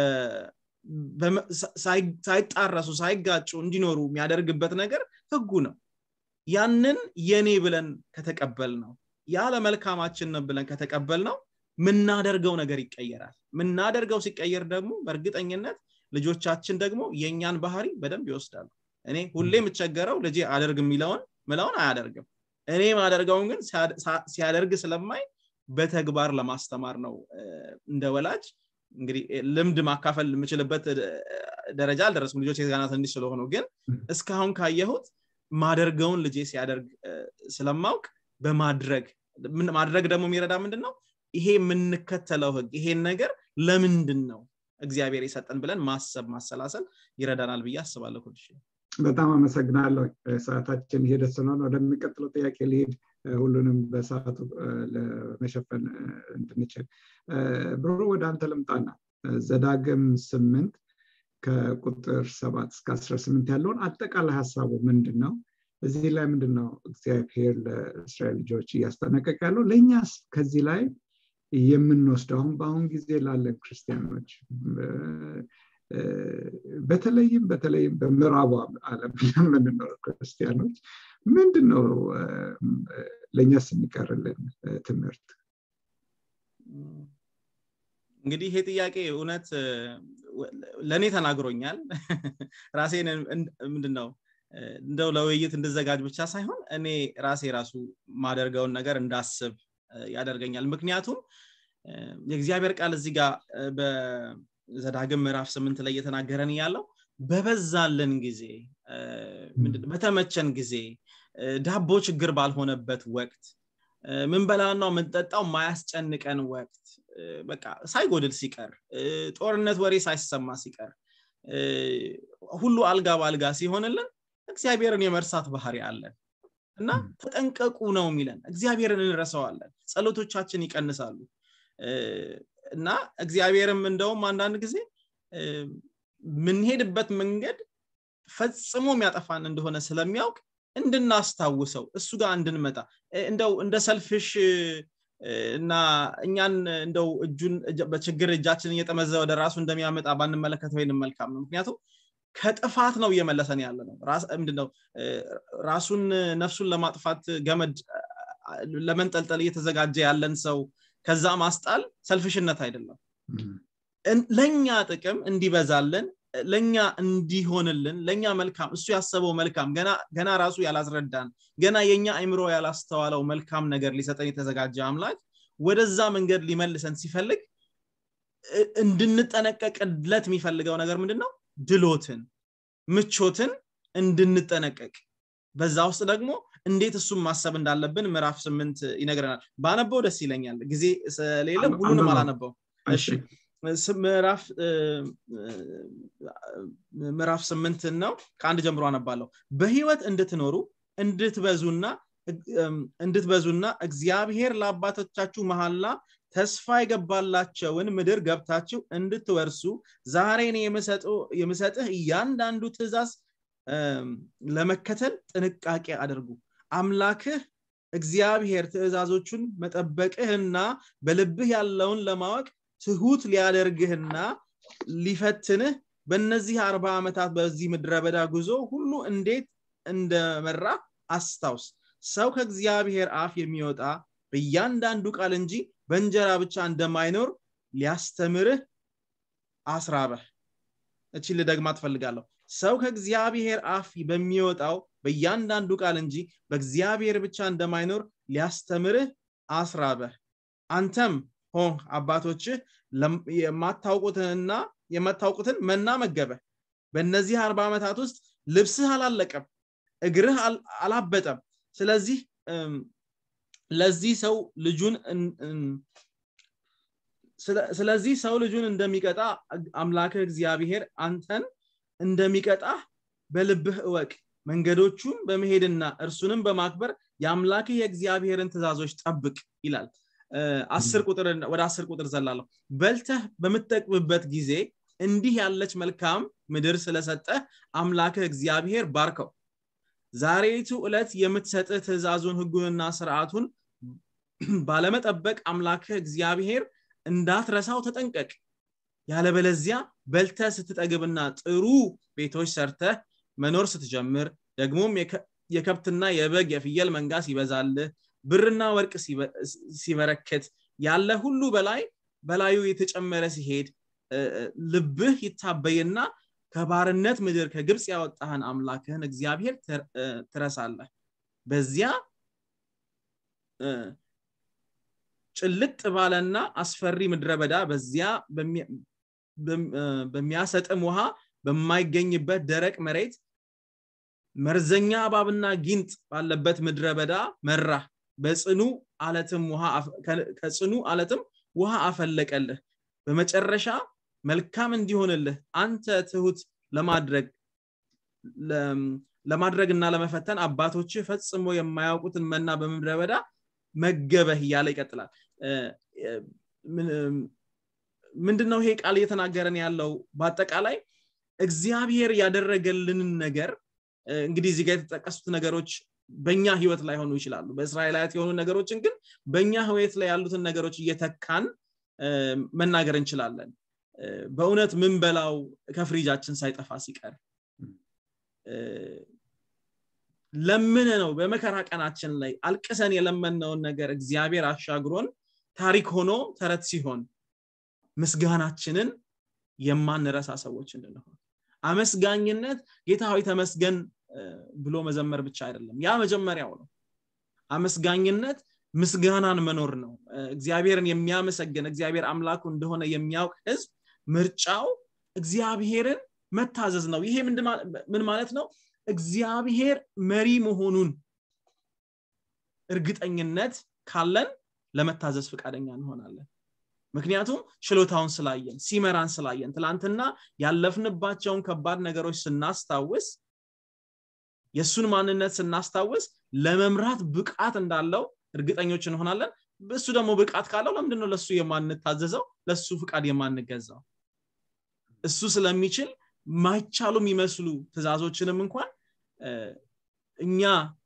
ሳይጣረሱ ሳይጋጩ እንዲኖሩ የሚያደርግበት ነገር ህጉ ነው ያንን የኔ ብለን ከተቀበል ነው ያለ መልካማችን ነው ብለን ከተቀበል ነው ምናደርገው ነገር ይቀየራል ምናደርገው ሲቀየር ደግሞ በእርግጠኝነት ልጆቻችን ደግሞ የእኛን ባህሪ በደንብ ይወስዳሉ እኔ ሁሌ የምቸገረው ልጄ አደርግ የሚለውን ምለውን አያደርግም እኔ ማደርገውን ግን ሲያደርግ ስለማይ በተግባር ለማስተማር ነው እንደ ወላጅ እንግዲህ ልምድ ማካፈል የምችልበት ደረጃ አልደረስኩም ልጆች የጋና ትንሽ ስለሆኑ ግን እስካሁን ካየሁት ማደርገውን ልጄ ሲያደርግ ስለማውቅ በማድረግ ማድረግ ደግሞ የሚረዳ ምንድን ነው ይሄ የምንከተለው ህግ ይሄን ነገር ለምንድን ነው እግዚአብሔር የሰጠን ብለን ማሰብ ማሰላሰል ይረዳናል ብዬ አስባለሁ ኩልሽ በጣም አመሰግናለሁ ሰዓታችን ሄደ ስለሆነ ወደሚቀጥለው ጥያቄ ሊሄድ ሁሉንም በሰዓቱ ለመሸፈን እንድንችል ብሩ ወደ አንተ ልምጣና ዘዳግም ስምንት ከቁጥር ሰባት እስከ አስራ ስምንት ያለውን አጠቃላይ ሀሳቡ ምንድን ነው እዚህ ላይ ምንድን ነው እግዚአብሔር ለእስራኤል ልጆች እያስጠነቀቅ ያለው ለእኛስ ከዚህ ላይ የምንወስደው አሁን በአሁን ጊዜ ላለን ክርስቲያኖች በተለይም በተለይም በምዕራቡ ዓለም የምንኖር ክርስቲያኖች ምንድን ነው ለእኛስ የሚቀርልን ትምህርት እንግዲህ ይሄ ጥያቄ እውነት ለእኔ ተናግሮኛል ራሴን ምንድን ነው እንደው ለውይይት እንድዘጋጅ ብቻ ሳይሆን እኔ ራሴ ራሱ ማደርገውን ነገር እንዳስብ ያደርገኛል ምክንያቱም የእግዚአብሔር ቃል እዚህ ጋር በዘዳግም ምዕራፍ ስምንት ላይ እየተናገረን ያለው በበዛልን ጊዜ በተመቸን ጊዜ ዳቦ ችግር ባልሆነበት ወቅት ምንበላና ምንጠጣው ማያስጨንቀን ወቅት በቃ ሳይጎድል ሲቀር ጦርነት ወሬ ሳይሰማ ሲቀር ሁሉ አልጋ በአልጋ ሲሆንልን እግዚአብሔርን የመርሳት ባህሪ አለን እና ተጠንቀቁ ነው የሚለን እግዚአብሔርን እንረሰዋለን ጸሎቶቻችን ይቀንሳሉ እና እግዚአብሔርም እንደውም አንዳንድ ጊዜ የምንሄድበት መንገድ ፈጽሞ የሚያጠፋን እንደሆነ ስለሚያውቅ እንድናስታውሰው እሱ ጋር እንድንመጣ እንደው እንደ ሰልፍሽ እና እኛን እንደው እጁን በችግር እጃችን እየጠመዘ ወደ ራሱ እንደሚያመጣ ባንመለከት ወይንም መልካም ነው ምክንያቱም ከጥፋት ነው እየመለሰን ያለ ነው ምንድነው ራሱን ነፍሱን ለማጥፋት ገመድ ለመንጠልጠል እየተዘጋጀ ያለን ሰው ከዛ ማስጣል ሰልፍሽነት አይደለም ለእኛ ጥቅም እንዲበዛልን ለእኛ እንዲሆንልን ለእኛ መልካም እሱ ያሰበው መልካም ገና ራሱ ያላስረዳን ገና የእኛ አይምሮ ያላስተዋለው መልካም ነገር ሊሰጠን የተዘጋጀ አምላክ ወደዛ መንገድ ሊመልሰን ሲፈልግ እንድንጠነቀቅለት የሚፈልገው ነገር ምንድን ነው ድሎትን ምቾትን እንድንጠነቀቅ በዛ ውስጥ ደግሞ እንዴት እሱም ማሰብ እንዳለብን ምዕራፍ ስምንት ይነግረናል ባነበው ደስ ይለኛል ጊዜ ስለሌለ ሁሉንም አላነበው ምዕራፍ ስምንት ነው ከአንድ ጀምሮ አነባለሁ በህይወት እንድትኖሩ እንድትበዙና እንድትበዙና እግዚአብሔር ለአባቶቻችሁ መሐላ ተስፋ የገባላቸውን ምድር ገብታችሁ እንድትወርሱ ዛሬን የምሰጥህ እያንዳንዱ ትእዛዝ ለመከተል ጥንቃቄ አድርጉ አምላክህ እግዚአብሔር ትእዛዞቹን መጠበቅህና በልብህ ያለውን ለማወቅ ትሁት ሊያደርግህና ሊፈትንህ በእነዚህ አርባ ዓመታት በዚህ ምድረ በዳ ጉዞ ሁሉ እንዴት እንደመራ አስታውስ ሰው ከእግዚአብሔር አፍ የሚወጣ በእያንዳንዱ ቃል እንጂ በእንጀራ ብቻ እንደማይኖር ሊያስተምርህ አስራበህ እቺ ልደግማ ትፈልጋለሁ ሰው ከእግዚአብሔር አፍ በሚወጣው በእያንዳንዱ ቃል እንጂ በእግዚአብሔር ብቻ እንደማይኖር ሊያስተምርህ አስራበህ አንተም ሆን አባቶችህ የማታውቁትንና የማታውቁትን መና መገበ በእነዚህ አርባ ዓመታት ውስጥ ልብስህ አላለቀም እግርህ አላበጠም ስለዚህ ለዚህ ሰው ልጁን ስለዚህ ሰው ልጁን እንደሚቀጣ አምላክህ እግዚአብሔር አንተን እንደሚቀጣ በልብህ እወቅ መንገዶቹን በመሄድና እርሱንም በማክበር የአምላክህ የእግዚአብሔርን ትእዛዞች ጠብቅ ይላል አስር ቁጥር ወደ አስር ቁጥር ዘላለሁ በልተህ በምትጠቅምበት ጊዜ እንዲህ ያለች መልካም ምድር ስለሰጠህ አምላክህ እግዚአብሔር ባርከው ዛሬቱ ዕለት የምትሰጥህ ትእዛዙን ህጉንና ስርዓቱን ባለመጠበቅ አምላክህ እግዚአብሔር እንዳትረሳው ተጠንቀቅ ያለበለዚያ በልተ ስትጠግብና ጥሩ ቤቶች ሰርተህ መኖር ስትጀምር ደግሞም የከብትና የበግ የፍየል መንጋ ሲበዛልህ ብርና ወርቅ ሲበረክት ያለ ሁሉ በላይ በላዩ የተጨመረ ሲሄድ ልብህ ይታበይና ከባርነት ምድር ከግብፅ ያወጣህን አምላክህን እግዚአብሔር ትረሳለህ በዚያ ጭልጥ ባለና አስፈሪ ምድረ በዳ በዚያ በሚያሰጥም ውሃ በማይገኝበት ደረቅ መሬት መርዘኛ እባብና ጊንጥ ባለበት ምድረ በዳ መራ በጽኑ አለትም ውሃ ከጽኑ አለትም ውሃ አፈለቀልህ በመጨረሻ መልካም እንዲሆንልህ አንተ ትሁት ለማድረግ ለማድረግ እና ለመፈተን አባቶች ፈጽሞ የማያውቁትን መና በምድረ በዳ መገበህ እያለ ይቀጥላል ምንድነው ይሄ ቃል እየተናገረን ያለው በአጠቃላይ እግዚአብሔር ያደረገልንን ነገር እንግዲህ እዚህ ጋር የተጠቀሱት ነገሮች በእኛ ህይወት ላይ ሆኑ ይችላሉ በእስራኤላያት የሆኑ ነገሮችን ግን በእኛ ህይወት ላይ ያሉትን ነገሮች እየተካን መናገር እንችላለን በእውነት ምን በላው ከፍሪጃችን ሳይጠፋ ሲቀር ለምን ነው በመከራ ቀናችን ላይ አልቅሰን የለመነውን ነገር እግዚአብሔር አሻግሮን ታሪክ ሆኖ ተረት ሲሆን ምስጋናችንን የማንረሳ ሰዎች እንድንሆን አመስጋኝነት ጌታ ሆይ ተመስገን ብሎ መዘመር ብቻ አይደለም ያ መጀመሪያው ነው አመስጋኝነት ምስጋናን መኖር ነው እግዚአብሔርን የሚያመሰግን እግዚአብሔር አምላኩ እንደሆነ የሚያውቅ ህዝብ ምርጫው እግዚአብሔርን መታዘዝ ነው ይሄ ምን ማለት ነው እግዚአብሔር መሪ መሆኑን እርግጠኝነት ካለን ለመታዘዝ ፈቃደኛ እንሆናለን ምክንያቱም ችሎታውን ስላየን ሲመራን ስላየን ትላንትና ያለፍንባቸውን ከባድ ነገሮች ስናስታውስ የእሱን ማንነት ስናስታውስ ለመምራት ብቃት እንዳለው እርግጠኞች እንሆናለን እሱ ደግሞ ብቃት ካለው ለምንድነው ለእሱ የማንታዘዘው ለእሱ ፍቃድ የማንገዛው እሱ ስለሚችል ማይቻሉ የሚመስሉ ትእዛዞችንም እንኳን እኛ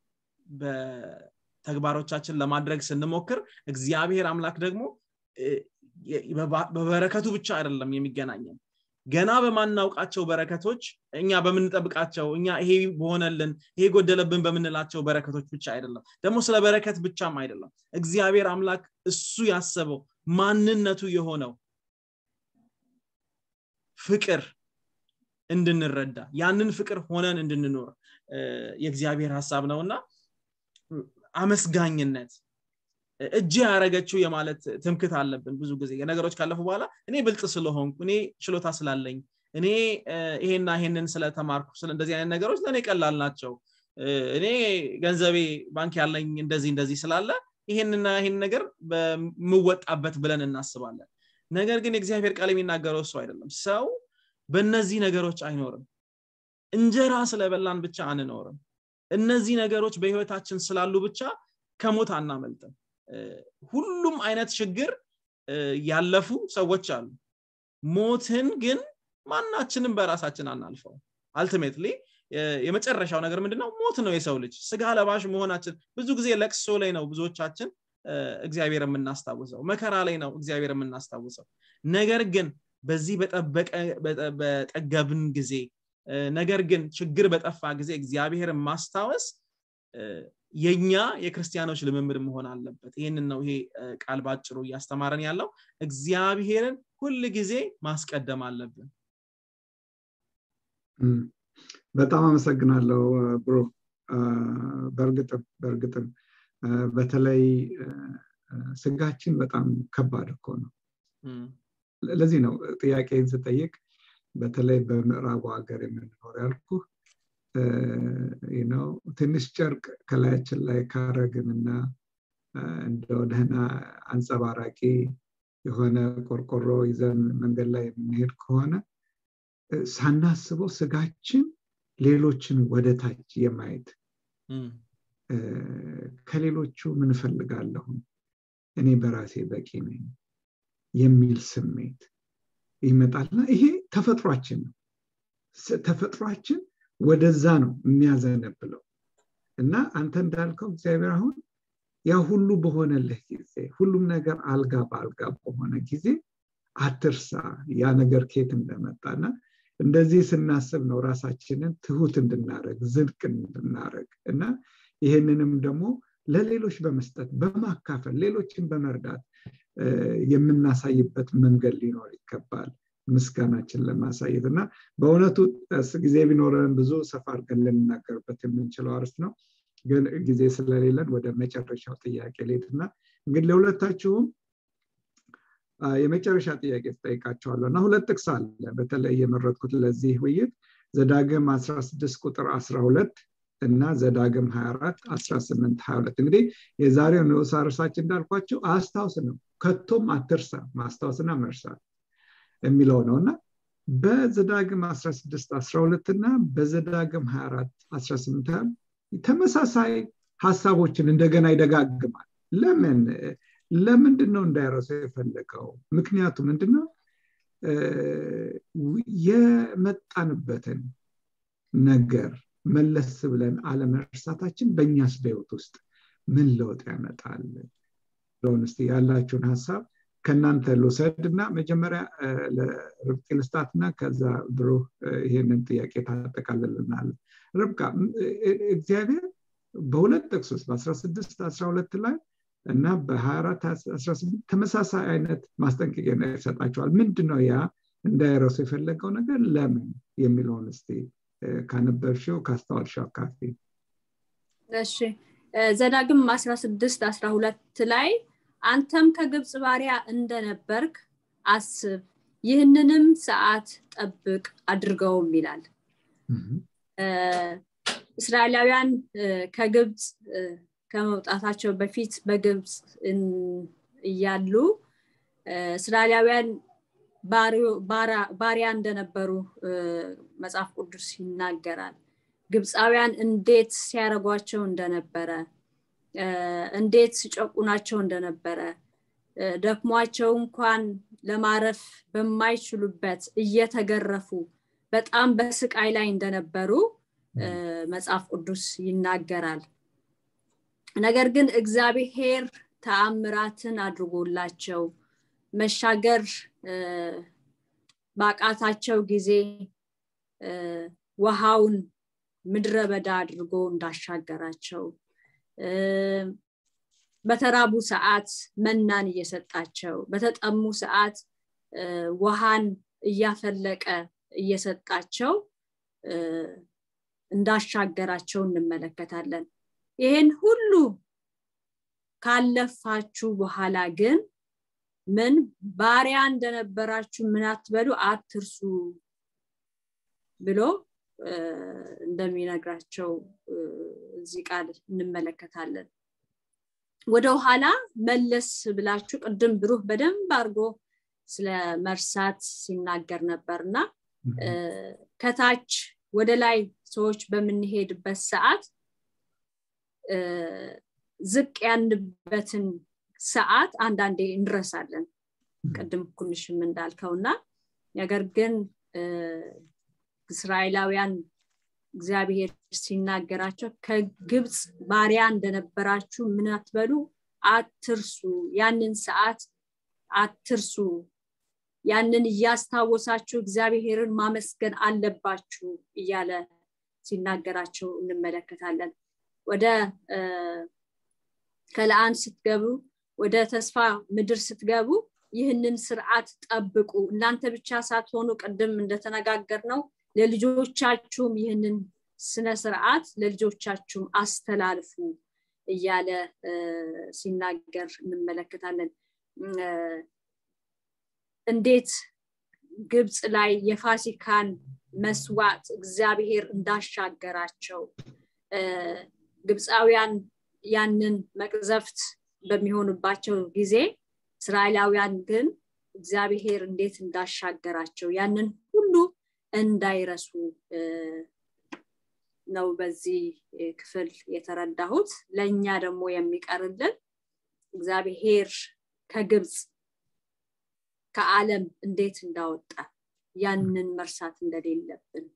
በተግባሮቻችን ለማድረግ ስንሞክር እግዚአብሔር አምላክ ደግሞ በበረከቱ ብቻ አይደለም የሚገናኘን ገና በማናውቃቸው በረከቶች እኛ በምንጠብቃቸው እኛ ይሄ በሆነልን ይሄ ጎደለብን በምንላቸው በረከቶች ብቻ አይደለም ደግሞ ስለ በረከት ብቻም አይደለም እግዚአብሔር አምላክ እሱ ያሰበው ማንነቱ የሆነው ፍቅር እንድንረዳ ያንን ፍቅር ሆነን እንድንኖር የእግዚአብሔር ሀሳብ ነውና አመስጋኝነት እጅ ያረገችው የማለት ትምክት አለብን ብዙ ጊዜ ነገሮች ካለፉ በኋላ እኔ ብልጥ ስለሆንኩ እኔ ችሎታ ስላለኝ እኔ ይሄና ይሄንን ስለተማርኩ እንደዚህ አይነት ነገሮች ለእኔ ቀላል ናቸው እኔ ገንዘቤ ባንክ ያለኝ እንደዚህ እንደዚህ ስላለ ይሄንና ይሄን ነገር በምወጣበት ብለን እናስባለን ነገር ግን የእግዚአብሔር ቃል የሚናገረው እሱ አይደለም ሰው በእነዚህ ነገሮች አይኖርም እንጀራ ስለበላን ብቻ አንኖርም እነዚህ ነገሮች በህይወታችን ስላሉ ብቻ ከሞት አናመልጥም ሁሉም አይነት ችግር ያለፉ ሰዎች አሉ ሞትን ግን ማናችንም በራሳችን አናልፈው አልቲሜትሊ የመጨረሻው ነገር ምንድነው ሞት ነው የሰው ልጅ ስጋ ለባሽ መሆናችን ብዙ ጊዜ ለቅሶ ላይ ነው ብዙዎቻችን እግዚአብሔር የምናስታውሰው መከራ ላይ ነው እግዚአብሔር የምናስታውሰው ነገር ግን በዚህ በጠገብን ጊዜ ነገር ግን ችግር በጠፋ ጊዜ እግዚአብሔርን ማስታወስ የኛ የክርስቲያኖች ልምምድ መሆን አለበት ይህንን ነው ይሄ ቃል ባጭሩ እያስተማረን ያለው እግዚአብሔርን ሁል ጊዜ ማስቀደም አለብን በጣም አመሰግናለሁ ብሮ በእርግጥም በእርግጥም በተለይ ስጋችን በጣም ከባድ እኮ ነው ለዚህ ነው ጥያቄን ስጠይቅ በተለይ በምዕራቡ ሀገር የምንኖር ያልኩ ነው ትንሽ ጨርቅ ከላያችን ላይ ካረግንና እንደው ደህና አንጸባራቂ የሆነ ቆርቆሮ ይዘን መንገድ ላይ የምንሄድ ከሆነ ሳናስበው ስጋችን ሌሎችን ወደ ታች የማየት ከሌሎቹ ምን ፈልጋለሁ እኔ በራሴ በቂ ነኝ የሚል ስሜት ይመጣልና ይሄ ተፈጥሯችን ነው ተፈጥሯችን ወደዛ ነው የሚያዘነብለው እና አንተ እንዳልከው እግዚአብሔር አሁን ያ ሁሉ በሆነልህ ጊዜ ሁሉም ነገር አልጋ በአልጋ በሆነ ጊዜ አትርሳ ያ ነገር ኬት እንደመጣና እንደዚህ ስናስብ ነው ራሳችንን ትሁት እንድናረግ ዝድቅ እንድናረግ እና ይህንንም ደግሞ ለሌሎች በመስጠት በማካፈል ሌሎችን በመርዳት የምናሳይበት መንገድ ሊኖር ይገባል ምስጋናችን ለማሳየት እና በእውነቱ ጊዜ ቢኖረን ብዙ ሰፋ አድርገን ልንናገርበት የምንችለው አርስት ነው ግን ጊዜ ስለሌለን ወደ መጨረሻው ጥያቄ ሌት እና እንግዲህ ለሁለታችሁም የመጨረሻ ጥያቄ ትጠይቃቸዋለሁ እና ሁለት ጥቅስ አለ በተለይ የመረጥኩት ለዚህ ውይይት ዘዳግም 16 ቁጥር 12 እና ዘዳግም 24 18 22 እንግዲህ የዛሬው ንዑስ ርዕሳችን እንዳልኳቸው አስታውስ ነው ከቶም አትርሳ ማስታወስና መርሳት የሚለው ነው እና በዘዳግም 16 12 እና በዘዳግም 24 18 ተመሳሳይ ሀሳቦችን እንደገና ይደጋግማል ለምን ለምንድን ነው እንዳይረሰው የፈለገው ምክንያቱ ምንድነው የመጣንበትን ነገር መለስ ብለን አለመርሳታችን በእኛስ በህይወት ውስጥ ምን ለውጥ ያመጣል ለሆን ስ ያላችሁን ሀሳብ ከእናንተ ልውሰድ እና መጀመሪያ ለርብቃ ልስጣት እና ከዛ ብሮ ይህንን ጥያቄ ታጠቃልልናል ርብቃ እግዚአብሔር በሁለት ጥቅስ ውስጥ በ16 12 ላይ እና በ24 18 ተመሳሳይ አይነት ማስጠንቀቂያ ይሰጣቸዋል ምንድነው ያ እንዳይረሱ የፈለገው ነገር ለምን የሚለውን እስቲ ካነበብሽው ካስተዋልሽው አካፊ እሺ ዘዳግም 16 12 ላይ አንተም ከግብፅ ባሪያ እንደነበርክ አስብ ይህንንም ሰዓት ጠብቅ አድርገውም ይላል እስራኤላውያን ከግብፅ ከመውጣታቸው በፊት በግብፅ እያሉ እስራኤላውያን ባሪያ እንደነበሩ መጽሐፍ ቅዱስ ይናገራል ግብፃውያን እንዴት ሲያደረጓቸው እንደነበረ እንዴት ሲጨቁናቸው እንደነበረ ደክሟቸው እንኳን ለማረፍ በማይችሉበት እየተገረፉ በጣም በስቃይ ላይ እንደነበሩ መጽሐፍ ቅዱስ ይናገራል ነገር ግን እግዚአብሔር ተአምራትን አድርጎላቸው መሻገር ባቃታቸው ጊዜ ውሃውን ምድረ በዳ አድርጎ እንዳሻገራቸው በተራቡ ሰዓት መናን እየሰጣቸው በተጠሙ ሰዓት ውሃን እያፈለቀ እየሰጣቸው እንዳሻገራቸው እንመለከታለን ይሄን ሁሉ ካለፋችሁ በኋላ ግን ምን ባሪያ እንደነበራችሁ ምን አትበሉ አትርሱ ብሎ እንደሚነግራቸው እዚህ ቃል እንመለከታለን ወደ ኋላ መለስ ብላችሁ ቅድም ብሩህ በደንብ አድርጎ ስለ መርሳት ሲናገር ነበር እና ከታች ወደ ላይ ሰዎች በምንሄድበት ሰዓት ዝቅ ያንበትን ሰዓት አንዳንዴ እንረሳለን ቅድም ኩንሽም እንዳልከውና ነገር ግን እስራኤላውያን እግዚአብሔር ሲናገራቸው ከግብፅ ባሪያ እንደነበራችሁ ምን አትበሉ አትርሱ ያንን ሰዓት አትርሱ ያንን እያስታወሳችሁ እግዚአብሔርን ማመስገን አለባችሁ እያለ ሲናገራቸው እንመለከታለን ወደ ከለአን ስትገቡ ወደ ተስፋ ምድር ስትገቡ ይህንን ስርዓት ጠብቁ እናንተ ብቻ ሳትሆኑ ቅድም እንደተነጋገር ነው ለልጆቻችሁም ይህንን ስነ ስርዓት ለልጆቻችሁም አስተላልፉ እያለ ሲናገር እንመለከታለን እንዴት ግብፅ ላይ የፋሲካን መስዋዕት እግዚአብሔር እንዳሻገራቸው ግብፃውያን ያንን መቅዘፍት በሚሆኑባቸው ጊዜ እስራኤላውያን ግን እግዚአብሔር እንዴት እንዳሻገራቸው ያንን ሁሉ እንዳይረሱ ነው በዚህ ክፍል የተረዳሁት ለእኛ ደግሞ የሚቀርልን እግዚአብሔር ከግብፅ ከዓለም እንዴት እንዳወጣ ያንን መርሳት እንደሌለብን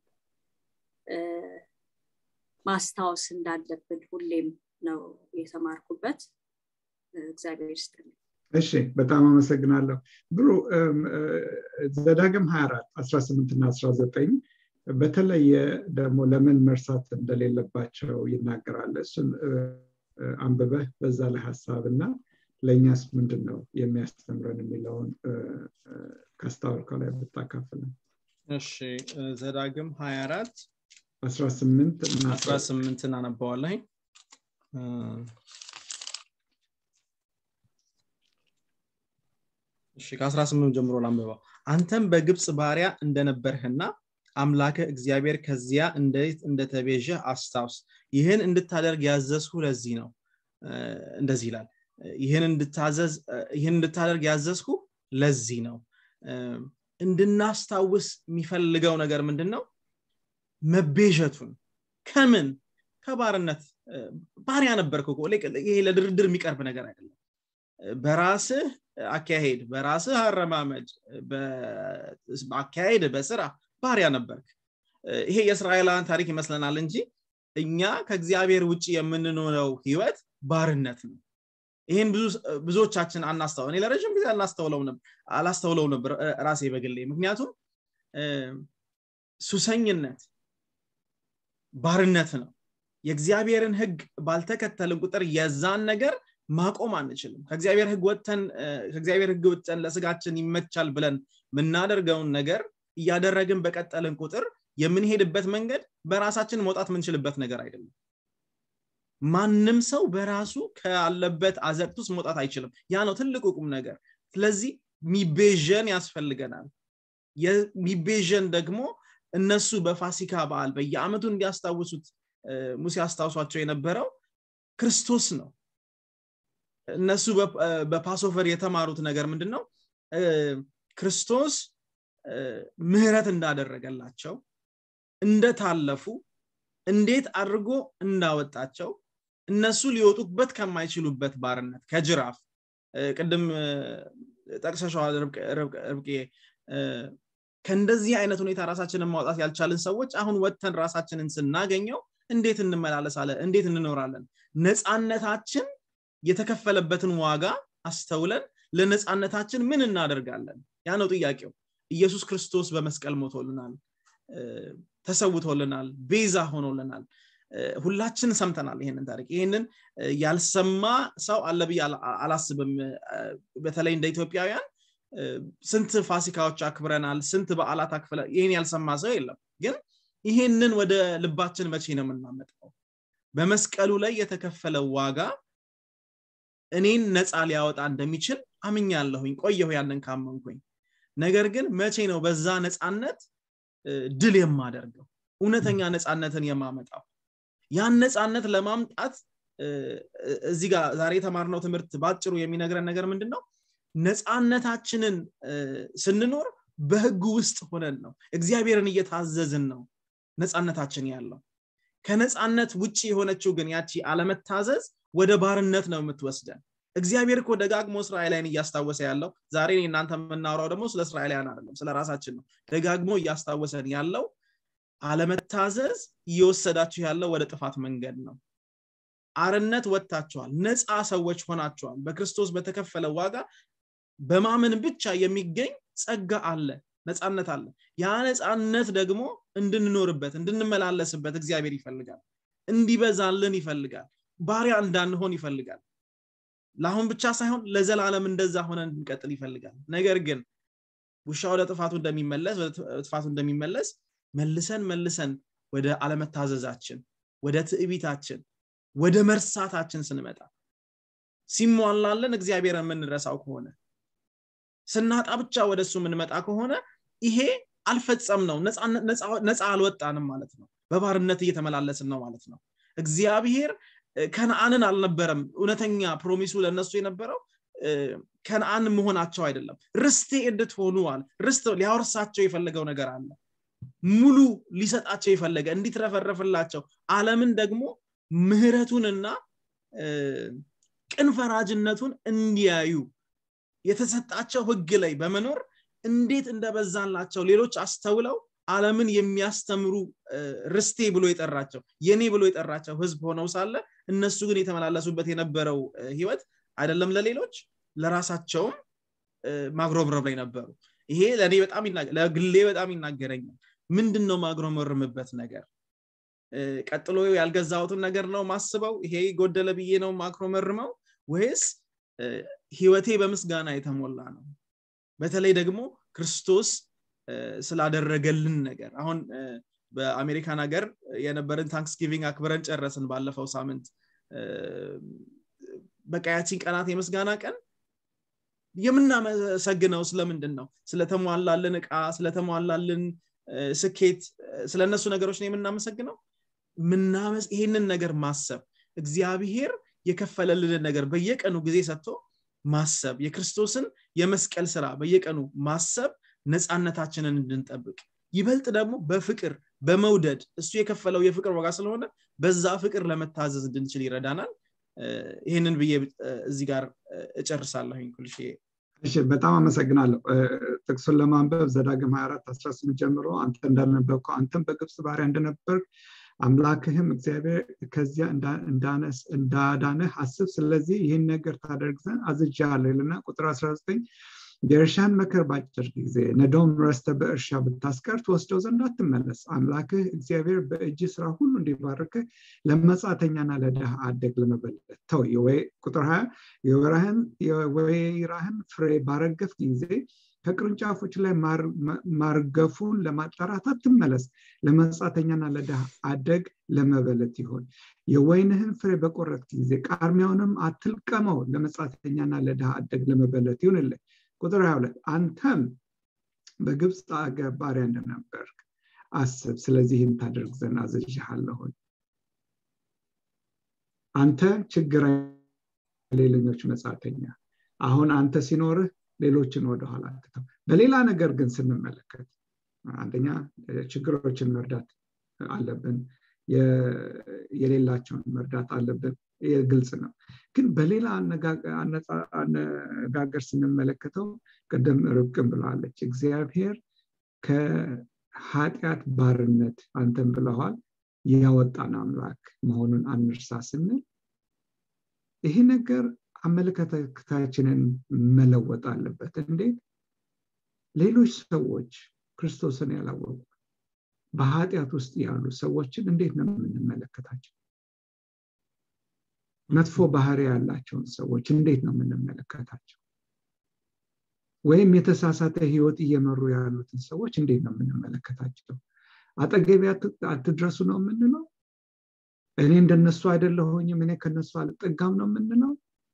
ማስታወስ እንዳለብን ሁሌም ነው የተማርኩበት እግዚአብሔር ይስጥልኝ እሺ በጣም አመሰግናለሁ ብሩ ዘዳግም 24 18 እና 19 በተለየ ደግሞ ለምን መርሳት እንደሌለባቸው ይናገራል እሱን አንብበህ በዛ ላይ ሀሳብ እና ለእኛስ ምንድን ነው የሚያስተምረን የሚለውን ካስታወልከው ላይ ብታካፍልን እሺ ዘዳግም 24 18 እና 18 እናነባዋለኝ እሺ ከ18 ጀምሮ ላንብበው አንተም በግብፅ ባሪያ እንደነበርህና አምላከ እግዚአብሔር ከዚያ እንዴት እንደተቤዠ አስታውስ ይህን እንድታደርግ ያዘዝሁ ለዚህ ነው እንደዚህ ይላል ይህን እንድታዘዝ ይህን እንድታደርግ ያዘዝሁ ለዚህ ነው እንድናስታውስ የሚፈልገው ነገር ምንድን ነው መቤዠቱን ከምን ከባርነት ባሪያ ነበርክ ይሄ ለድርድር የሚቀርብ ነገር አይደለም በራስህ አካሄድ በራስህ አረማመድ አካሄድ በስራ ባሪያ ነበርክ ይሄ የእስራኤላውያን ታሪክ ይመስለናል እንጂ እኛ ከእግዚአብሔር ውጭ የምንኖረው ህይወት ባርነት ነው ይህን ብዙዎቻችን አናስተውለው እኔ ለረዥም ጊዜ አላስተውለው ነበር ራሴ በግሌ ምክንያቱም ሱሰኝነት ባርነት ነው የእግዚአብሔርን ህግ ባልተከተልን ቁጥር የዛን ነገር ማቆም አንችልም ከእግዚአብሔር ህግ ወጥተን ከእግዚአብሔር ህግ ወጥተን ለስጋችን ይመቻል ብለን የምናደርገውን ነገር እያደረግን በቀጠልን ቁጥር የምንሄድበት መንገድ በራሳችን መውጣት የምንችልበት ነገር አይደለም ማንም ሰው በራሱ ካለበት አዘቅት ውስጥ መውጣት አይችልም ያ ነው ትልቁ ቁም ነገር ስለዚህ ሚቤዥን ያስፈልገናል የሚቤዥን ደግሞ እነሱ በፋሲካ በዓል በየአመቱ እንዲያስታውሱት ሙሴ አስታውሷቸው የነበረው ክርስቶስ ነው እነሱ በፓሶቨር የተማሩት ነገር ምንድን ነው ክርስቶስ ምህረት እንዳደረገላቸው እንደታለፉ እንዴት አድርጎ እንዳወጣቸው እነሱ ሊወጡበት ከማይችሉበት ባርነት ከጅራፍ ቅድም ጠቅሰሸዋል ርብቄ ከእንደዚህ አይነት ሁኔታ ራሳችንን ማውጣት ያልቻልን ሰዎች አሁን ወጥተን ራሳችንን ስናገኘው እንዴት እንመላለሳለን እንዴት እንኖራለን ነፃነታችን የተከፈለበትን ዋጋ አስተውለን ለነፃነታችን ምን እናደርጋለን ያ ነው ጥያቄው ኢየሱስ ክርስቶስ በመስቀል ሞቶልናል ተሰውቶልናል ቤዛ ሆኖልናል ሁላችን ሰምተናል ይሄንን ታሪክ ይህንን ያልሰማ ሰው አለ ብዬ አላስብም በተለይ እንደ ኢትዮጵያውያን ስንት ፋሲካዎች አክብረናል ስንት በዓላት አክፍለ ይህን ያልሰማ ሰው የለም ግን ይሄንን ወደ ልባችን መቼ ነው የምናመጣው በመስቀሉ ላይ የተከፈለው ዋጋ እኔን ነፃ ሊያወጣ እንደሚችል አምኛለሁኝ ቆየሁ ያንን ካመንኩኝ ነገር ግን መቼ ነው በዛ ነፃነት ድል የማደርገው እውነተኛ ነፃነትን የማመጣው ያን ነፃነት ለማምጣት እዚህ ጋር ዛሬ የተማርነው ትምህርት ባጭሩ የሚነግረን ነገር ምንድን ነው ነፃነታችንን ስንኖር በህጉ ውስጥ ሆነን ነው እግዚአብሔርን እየታዘዝን ነው ነፃነታችን ያለው ከነፃነት ውጭ የሆነችው ግን ያቺ አለመታዘዝ ወደ ባርነት ነው የምትወስደን እግዚአብሔር እኮ ደጋግሞ እስራኤላይን እያስታወሰ ያለው ዛሬ እናንተ የምናወራው ደግሞ ስለ እስራኤላውያን አይደለም ስለ ራሳችን ነው ደጋግሞ እያስታወሰን ያለው አለመታዘዝ እየወሰዳችሁ ያለው ወደ ጥፋት መንገድ ነው አርነት ወጥታችኋል ነፃ ሰዎች ሆናችኋል በክርስቶስ በተከፈለ ዋጋ በማመን ብቻ የሚገኝ ጸጋ አለ ነፃነት አለ ያ ነፃነት ደግሞ እንድንኖርበት እንድንመላለስበት እግዚአብሔር ይፈልጋል እንዲበዛልን ይፈልጋል ባሪያ እንዳንሆን ይፈልጋል ለአሁን ብቻ ሳይሆን ለዘላለም እንደዛ ሆነ እንድንቀጥል ይፈልጋል ነገር ግን ውሻ ወደ ጥፋቱ እንደሚመለስ ወደ ጥፋቱ እንደሚመለስ መልሰን መልሰን ወደ አለመታዘዛችን ወደ ትዕቢታችን ወደ መርሳታችን ስንመጣ ሲሟላለን እግዚአብሔር የምንረሳው ከሆነ ስናጣ ብቻ ወደ እሱ የምንመጣ ከሆነ ይሄ አልፈጸም ነው ነፃ አልወጣንም ማለት ነው በባርነት እየተመላለስን ነው ማለት ነው እግዚአብሔር ከነአንን አልነበረም እውነተኛ ፕሮሚሱ ለነሱ የነበረው ከነአን መሆናቸው አይደለም ርስቴ እንድትሆኑ አለ ርስት ሊያወርሳቸው የፈለገው ነገር አለ ሙሉ ሊሰጣቸው የፈለገ እንዲትረፈረፍላቸው አለምን ደግሞ ምህረቱንና ቅን ፈራጅነቱን እንዲያዩ የተሰጣቸው ህግ ላይ በመኖር እንዴት እንደበዛላቸው ሌሎች አስተውለው አለምን የሚያስተምሩ ርስቴ ብሎ የጠራቸው የኔ ብሎ የጠራቸው ህዝብ ሆነው ሳለ እነሱ ግን የተመላለሱበት የነበረው ህይወት አይደለም ለሌሎች ለራሳቸውም ማግሮምረም ላይ ነበሩ ይሄ ለእኔ በጣም ለግሌ በጣም ይናገረኛል ምንድን ነው ማግሮመርምበት ነገር ቀጥሎ ያልገዛሁትን ነገር ነው ማስበው ይሄ ጎደለ ብዬ ነው ማክሮመርመው ወይስ ህይወቴ በምስጋና የተሞላ ነው በተለይ ደግሞ ክርስቶስ ስላደረገልን ነገር አሁን በአሜሪካን ሀገር የነበረን ታንክስጊቪንግ አክብረን ጨረስን ባለፈው ሳምንት በቃ ያቺን ቀናት የምስጋና ቀን የምናመሰግነው ስለምንድን ነው ስለተሟላልን እቃ ስለተሟላልን ስኬት ስለነሱ ነገሮች ነው የምናመሰግነው ይህንን ነገር ማሰብ እግዚአብሔር የከፈለልንን ነገር በየቀኑ ጊዜ ሰጥቶ ማሰብ የክርስቶስን የመስቀል ስራ በየቀኑ ማሰብ ነፃነታችንን እንድንጠብቅ ይበልጥ ደግሞ በፍቅር በመውደድ እሱ የከፈለው የፍቅር ዋጋ ስለሆነ በዛ ፍቅር ለመታዘዝ እንድንችል ይረዳናል ይህንን ብዬ እዚህ ጋር እጨርሳለሁኝ ኩልሽ በጣም አመሰግናለሁ ጥቅሱን ለማንበብ ዘዳግም 24 18 ጀምሮ አንተ እንዳነበብከው አንተም በግብፅ ባሪያ እንደነበር አምላክህም እግዚአብሔር ከዚያ እንዳዳነህ አስብ ስለዚህ ይህን ነገር ታደርግ ዘንድ አዝጃለሁ ይልና ቁጥር 19 የእርሻን መከር ባጭር ጊዜ ነዶም ረስተ በእርሻ ብታስቀር ትወስደው ዘንድ አትመለስ አምላክህ እግዚአብሔር በእጅ ስራ ሁሉ እንዲባርክ ለመጻተኛና ለድሃ አደግ ለመበለት ተው ቁጥር 20 የወይራህን ፍሬ ባረገፍ ጊዜ ከቅርንጫፎች ላይ ማርገፉን ለማጣራት አትመለስ ለመጻተኛና ለድሃ አደግ ለመበለት ይሆን የወይንህን ፍሬ በቆረት ጊዜ ቃርሚያውንም አትልቀመው ለመጻተኛና ለድሃ አደግ ለመበለት ይሁንልህ ቁጥር 22 አንተም በግብፅ አገር ባሪያ እንደነበር አስብ ስለዚህም ታደርግ ዘንድ አዘዥሃለሁኝ አንተ ችግር ሌለኞች መጻተኛ አሁን አንተ ሲኖርህ ሌሎችን ወደኋላ ትተው በሌላ ነገር ግን ስንመለከት አንደኛ ችግሮችን መርዳት አለብን የሌላቸውን መርዳት አለብን ግልጽ ነው ግን በሌላ አነጋገር ስንመለከተው ቅድም ርብቅን ብለዋለች እግዚአብሔር ከኃጢአት ባርነት አንተን ብለዋል ያወጣን አምላክ መሆኑን አንርሳ ስንል ይሄ ነገር አመለካከታችንን መለወጥ አለበት እንዴት ሌሎች ሰዎች ክርስቶስን ያላወቁ በኃጢአት ውስጥ ያሉ ሰዎችን እንዴት ነው የምንመለከታቸው መጥፎ ባህሪ ያላቸውን ሰዎች እንዴት ነው የምንመለከታቸው ወይም የተሳሳተ ህይወት እየመሩ ያሉትን ሰዎች እንዴት ነው የምንመለከታቸው አጠገቢ አትድረሱ ነው የምንለው እኔ እንደነሱ አይደለሁኝም እኔ ከነሱ አልጠጋም ነው የምንለው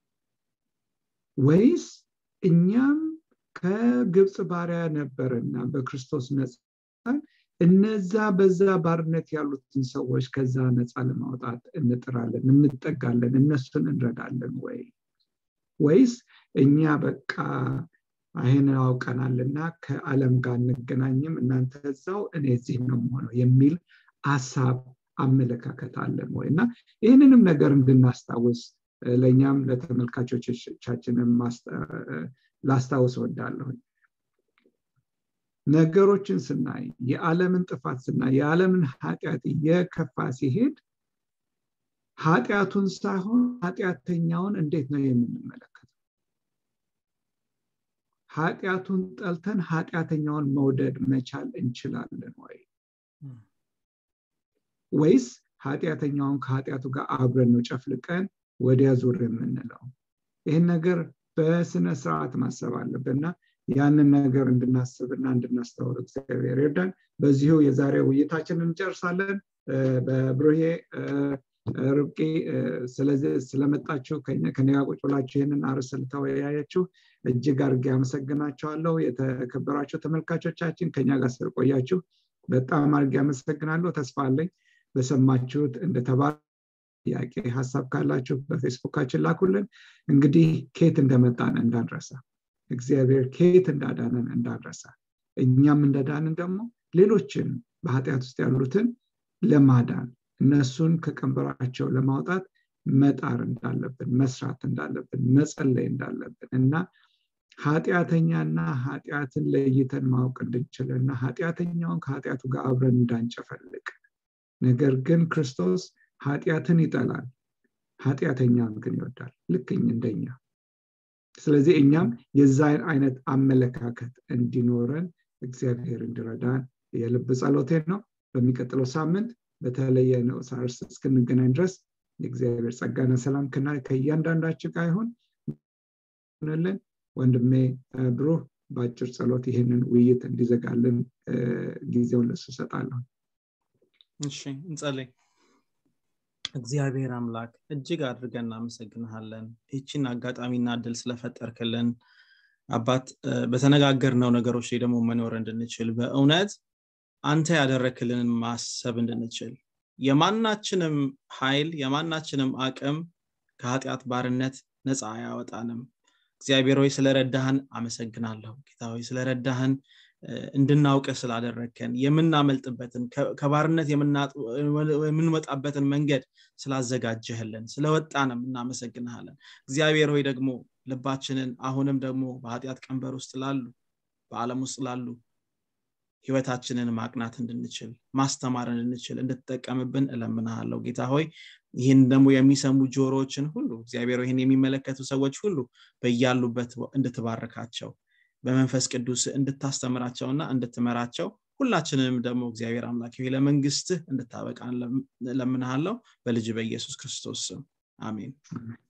ወይስ እኛም ከግብፅ ባሪያ ነበርና በክርስቶስ ነፃ እነዛ በዛ ባርነት ያሉትን ሰዎች ከዛ ነፃ ለማውጣት እንጥራለን እንጠጋለን እነሱን እንረዳለን ወይ ወይስ እኛ በቃ ይህን አውቀናልና ከዓለም ጋር እንገናኝም እናንተ እዛው እኔ እዚህ ነው መሆነው የሚል ሀሳብ አመለካከት አለን ወይ እና ይህንንም ነገር እንድናስታውስ ለእኛም ለተመልካቾቻችንም ላስታውስ ወዳለሁኝ ነገሮችን ስናይ የዓለምን ጥፋት ስናይ የዓለምን ኃጢአት እየከፋ ሲሄድ ኃጢአቱን ሳይሆን ኃጢአተኛውን እንዴት ነው የምንመለከተው ኃጢአቱን ጠልተን ኃጢአተኛውን መውደድ መቻል እንችላለን ወይ ወይስ ኃጢአተኛውን ከኃጢአቱ ጋር አብረን ነው ጨፍልቀን ወዲያ ዙር የምንለው ይህን ነገር በስነ ስርዓት ማሰብ አለብንና ያንን ነገር እንድናስብና እንድናስተውል እግዚአብሔር ይርዳን በዚሁ የዛሬ ውይይታችንን እንጨርሳለን በብሩሄ ርብቂ ስለመጣችሁ ከኔ ጋር ቁጭ ብላችሁ ይህንን አርስ ልተወያያችሁ እጅግ አድርጌ አመሰግናቸዋለሁ የተከበራቸው ተመልካቾቻችን ከኛ ጋር ስለቆያችሁ በጣም አድርጌ አመሰግናለሁ ተስፋ አለኝ በሰማችሁት እንደተባለ ጥያቄ ሀሳብ ካላችሁ በፌስቡካችን ላኩልን እንግዲህ ኬት እንደመጣን እንዳንረሳ እግዚአብሔር ኬት እንዳዳነን እንዳንረሳ እኛም እንደዳንን ደግሞ ሌሎችን በኃጢአት ውስጥ ያሉትን ለማዳን እነሱን ከቀንበራቸው ለማውጣት መጣር እንዳለብን መስራት እንዳለብን መጸለይ እንዳለብን እና ኃጢአተኛና ኃጢአትን ለይተን ማወቅ እንድንችል እና ኃጢአተኛውን ከኃጢአቱ ጋር አብረን እንዳንጨፈልቅ ነገር ግን ክርስቶስ ኃጢአትን ይጠላል ኃጢአተኛን ግን ይወዳል ልክኝ እንደኛ ስለዚህ እኛም የዛን አይነት አመለካከት እንዲኖረን እግዚአብሔር እንዲረዳን የልብ ጸሎቴን ነው በሚቀጥለው ሳምንት በተለየ ንዑስ አርዕስት እስክንገናኝ ድረስ የእግዚአብሔር ጸጋና ሰላም ከእያንዳንዳችን ጋር ይሆን ወንድሜ ብሩህ በአጭር ጸሎት ይህንን ውይይት እንዲዘጋልን ጊዜውን ለሱ ሰጣለሁ እሺ እንጸልይ እግዚአብሔር አምላክ እጅግ አድርገን እናመሰግንሃለን ይችን አጋጣሚና እድል ስለፈጠርክልን አባት በተነጋገርነው ነገሮች ላይ ደግሞ መኖር እንድንችል በእውነት አንተ ያደረክልንን ማሰብ እንድንችል የማናችንም ኃይል የማናችንም አቅም ከኃጢአት ባርነት ነፃ አያወጣንም እግዚአብሔር ሆይ ስለረዳህን አመሰግናለሁ ጌታ ሆይ ስለረዳህን እንድናውቅ ስላደረግከን የምናመልጥበትን ከባርነት የምንወጣበትን መንገድ ስላዘጋጀህልን ስለወጣንም እናመሰግንሃለን እግዚአብሔር ሆይ ደግሞ ልባችንን አሁንም ደግሞ በኃጢአት ቀንበር ውስጥ ላሉ በዓለም ውስጥ ላሉ ህይወታችንን ማቅናት እንድንችል ማስተማር እንድንችል እንድትጠቀምብን እለምናሃለሁ ጌታ ሆይ ይህን ደግሞ የሚሰሙ ጆሮዎችን ሁሉ እግዚአብሔር ይህን የሚመለከቱ ሰዎች ሁሉ በያሉበት እንድትባርካቸው በመንፈስ ቅዱስ እንድታስተምራቸውና እንድትመራቸው ሁላችንንም ደግሞ እግዚአብሔር አምላክ ለመንግስትህ እንድታበቃን ለምንሃለው በልጅ በኢየሱስ ክርስቶስ ስም አሜን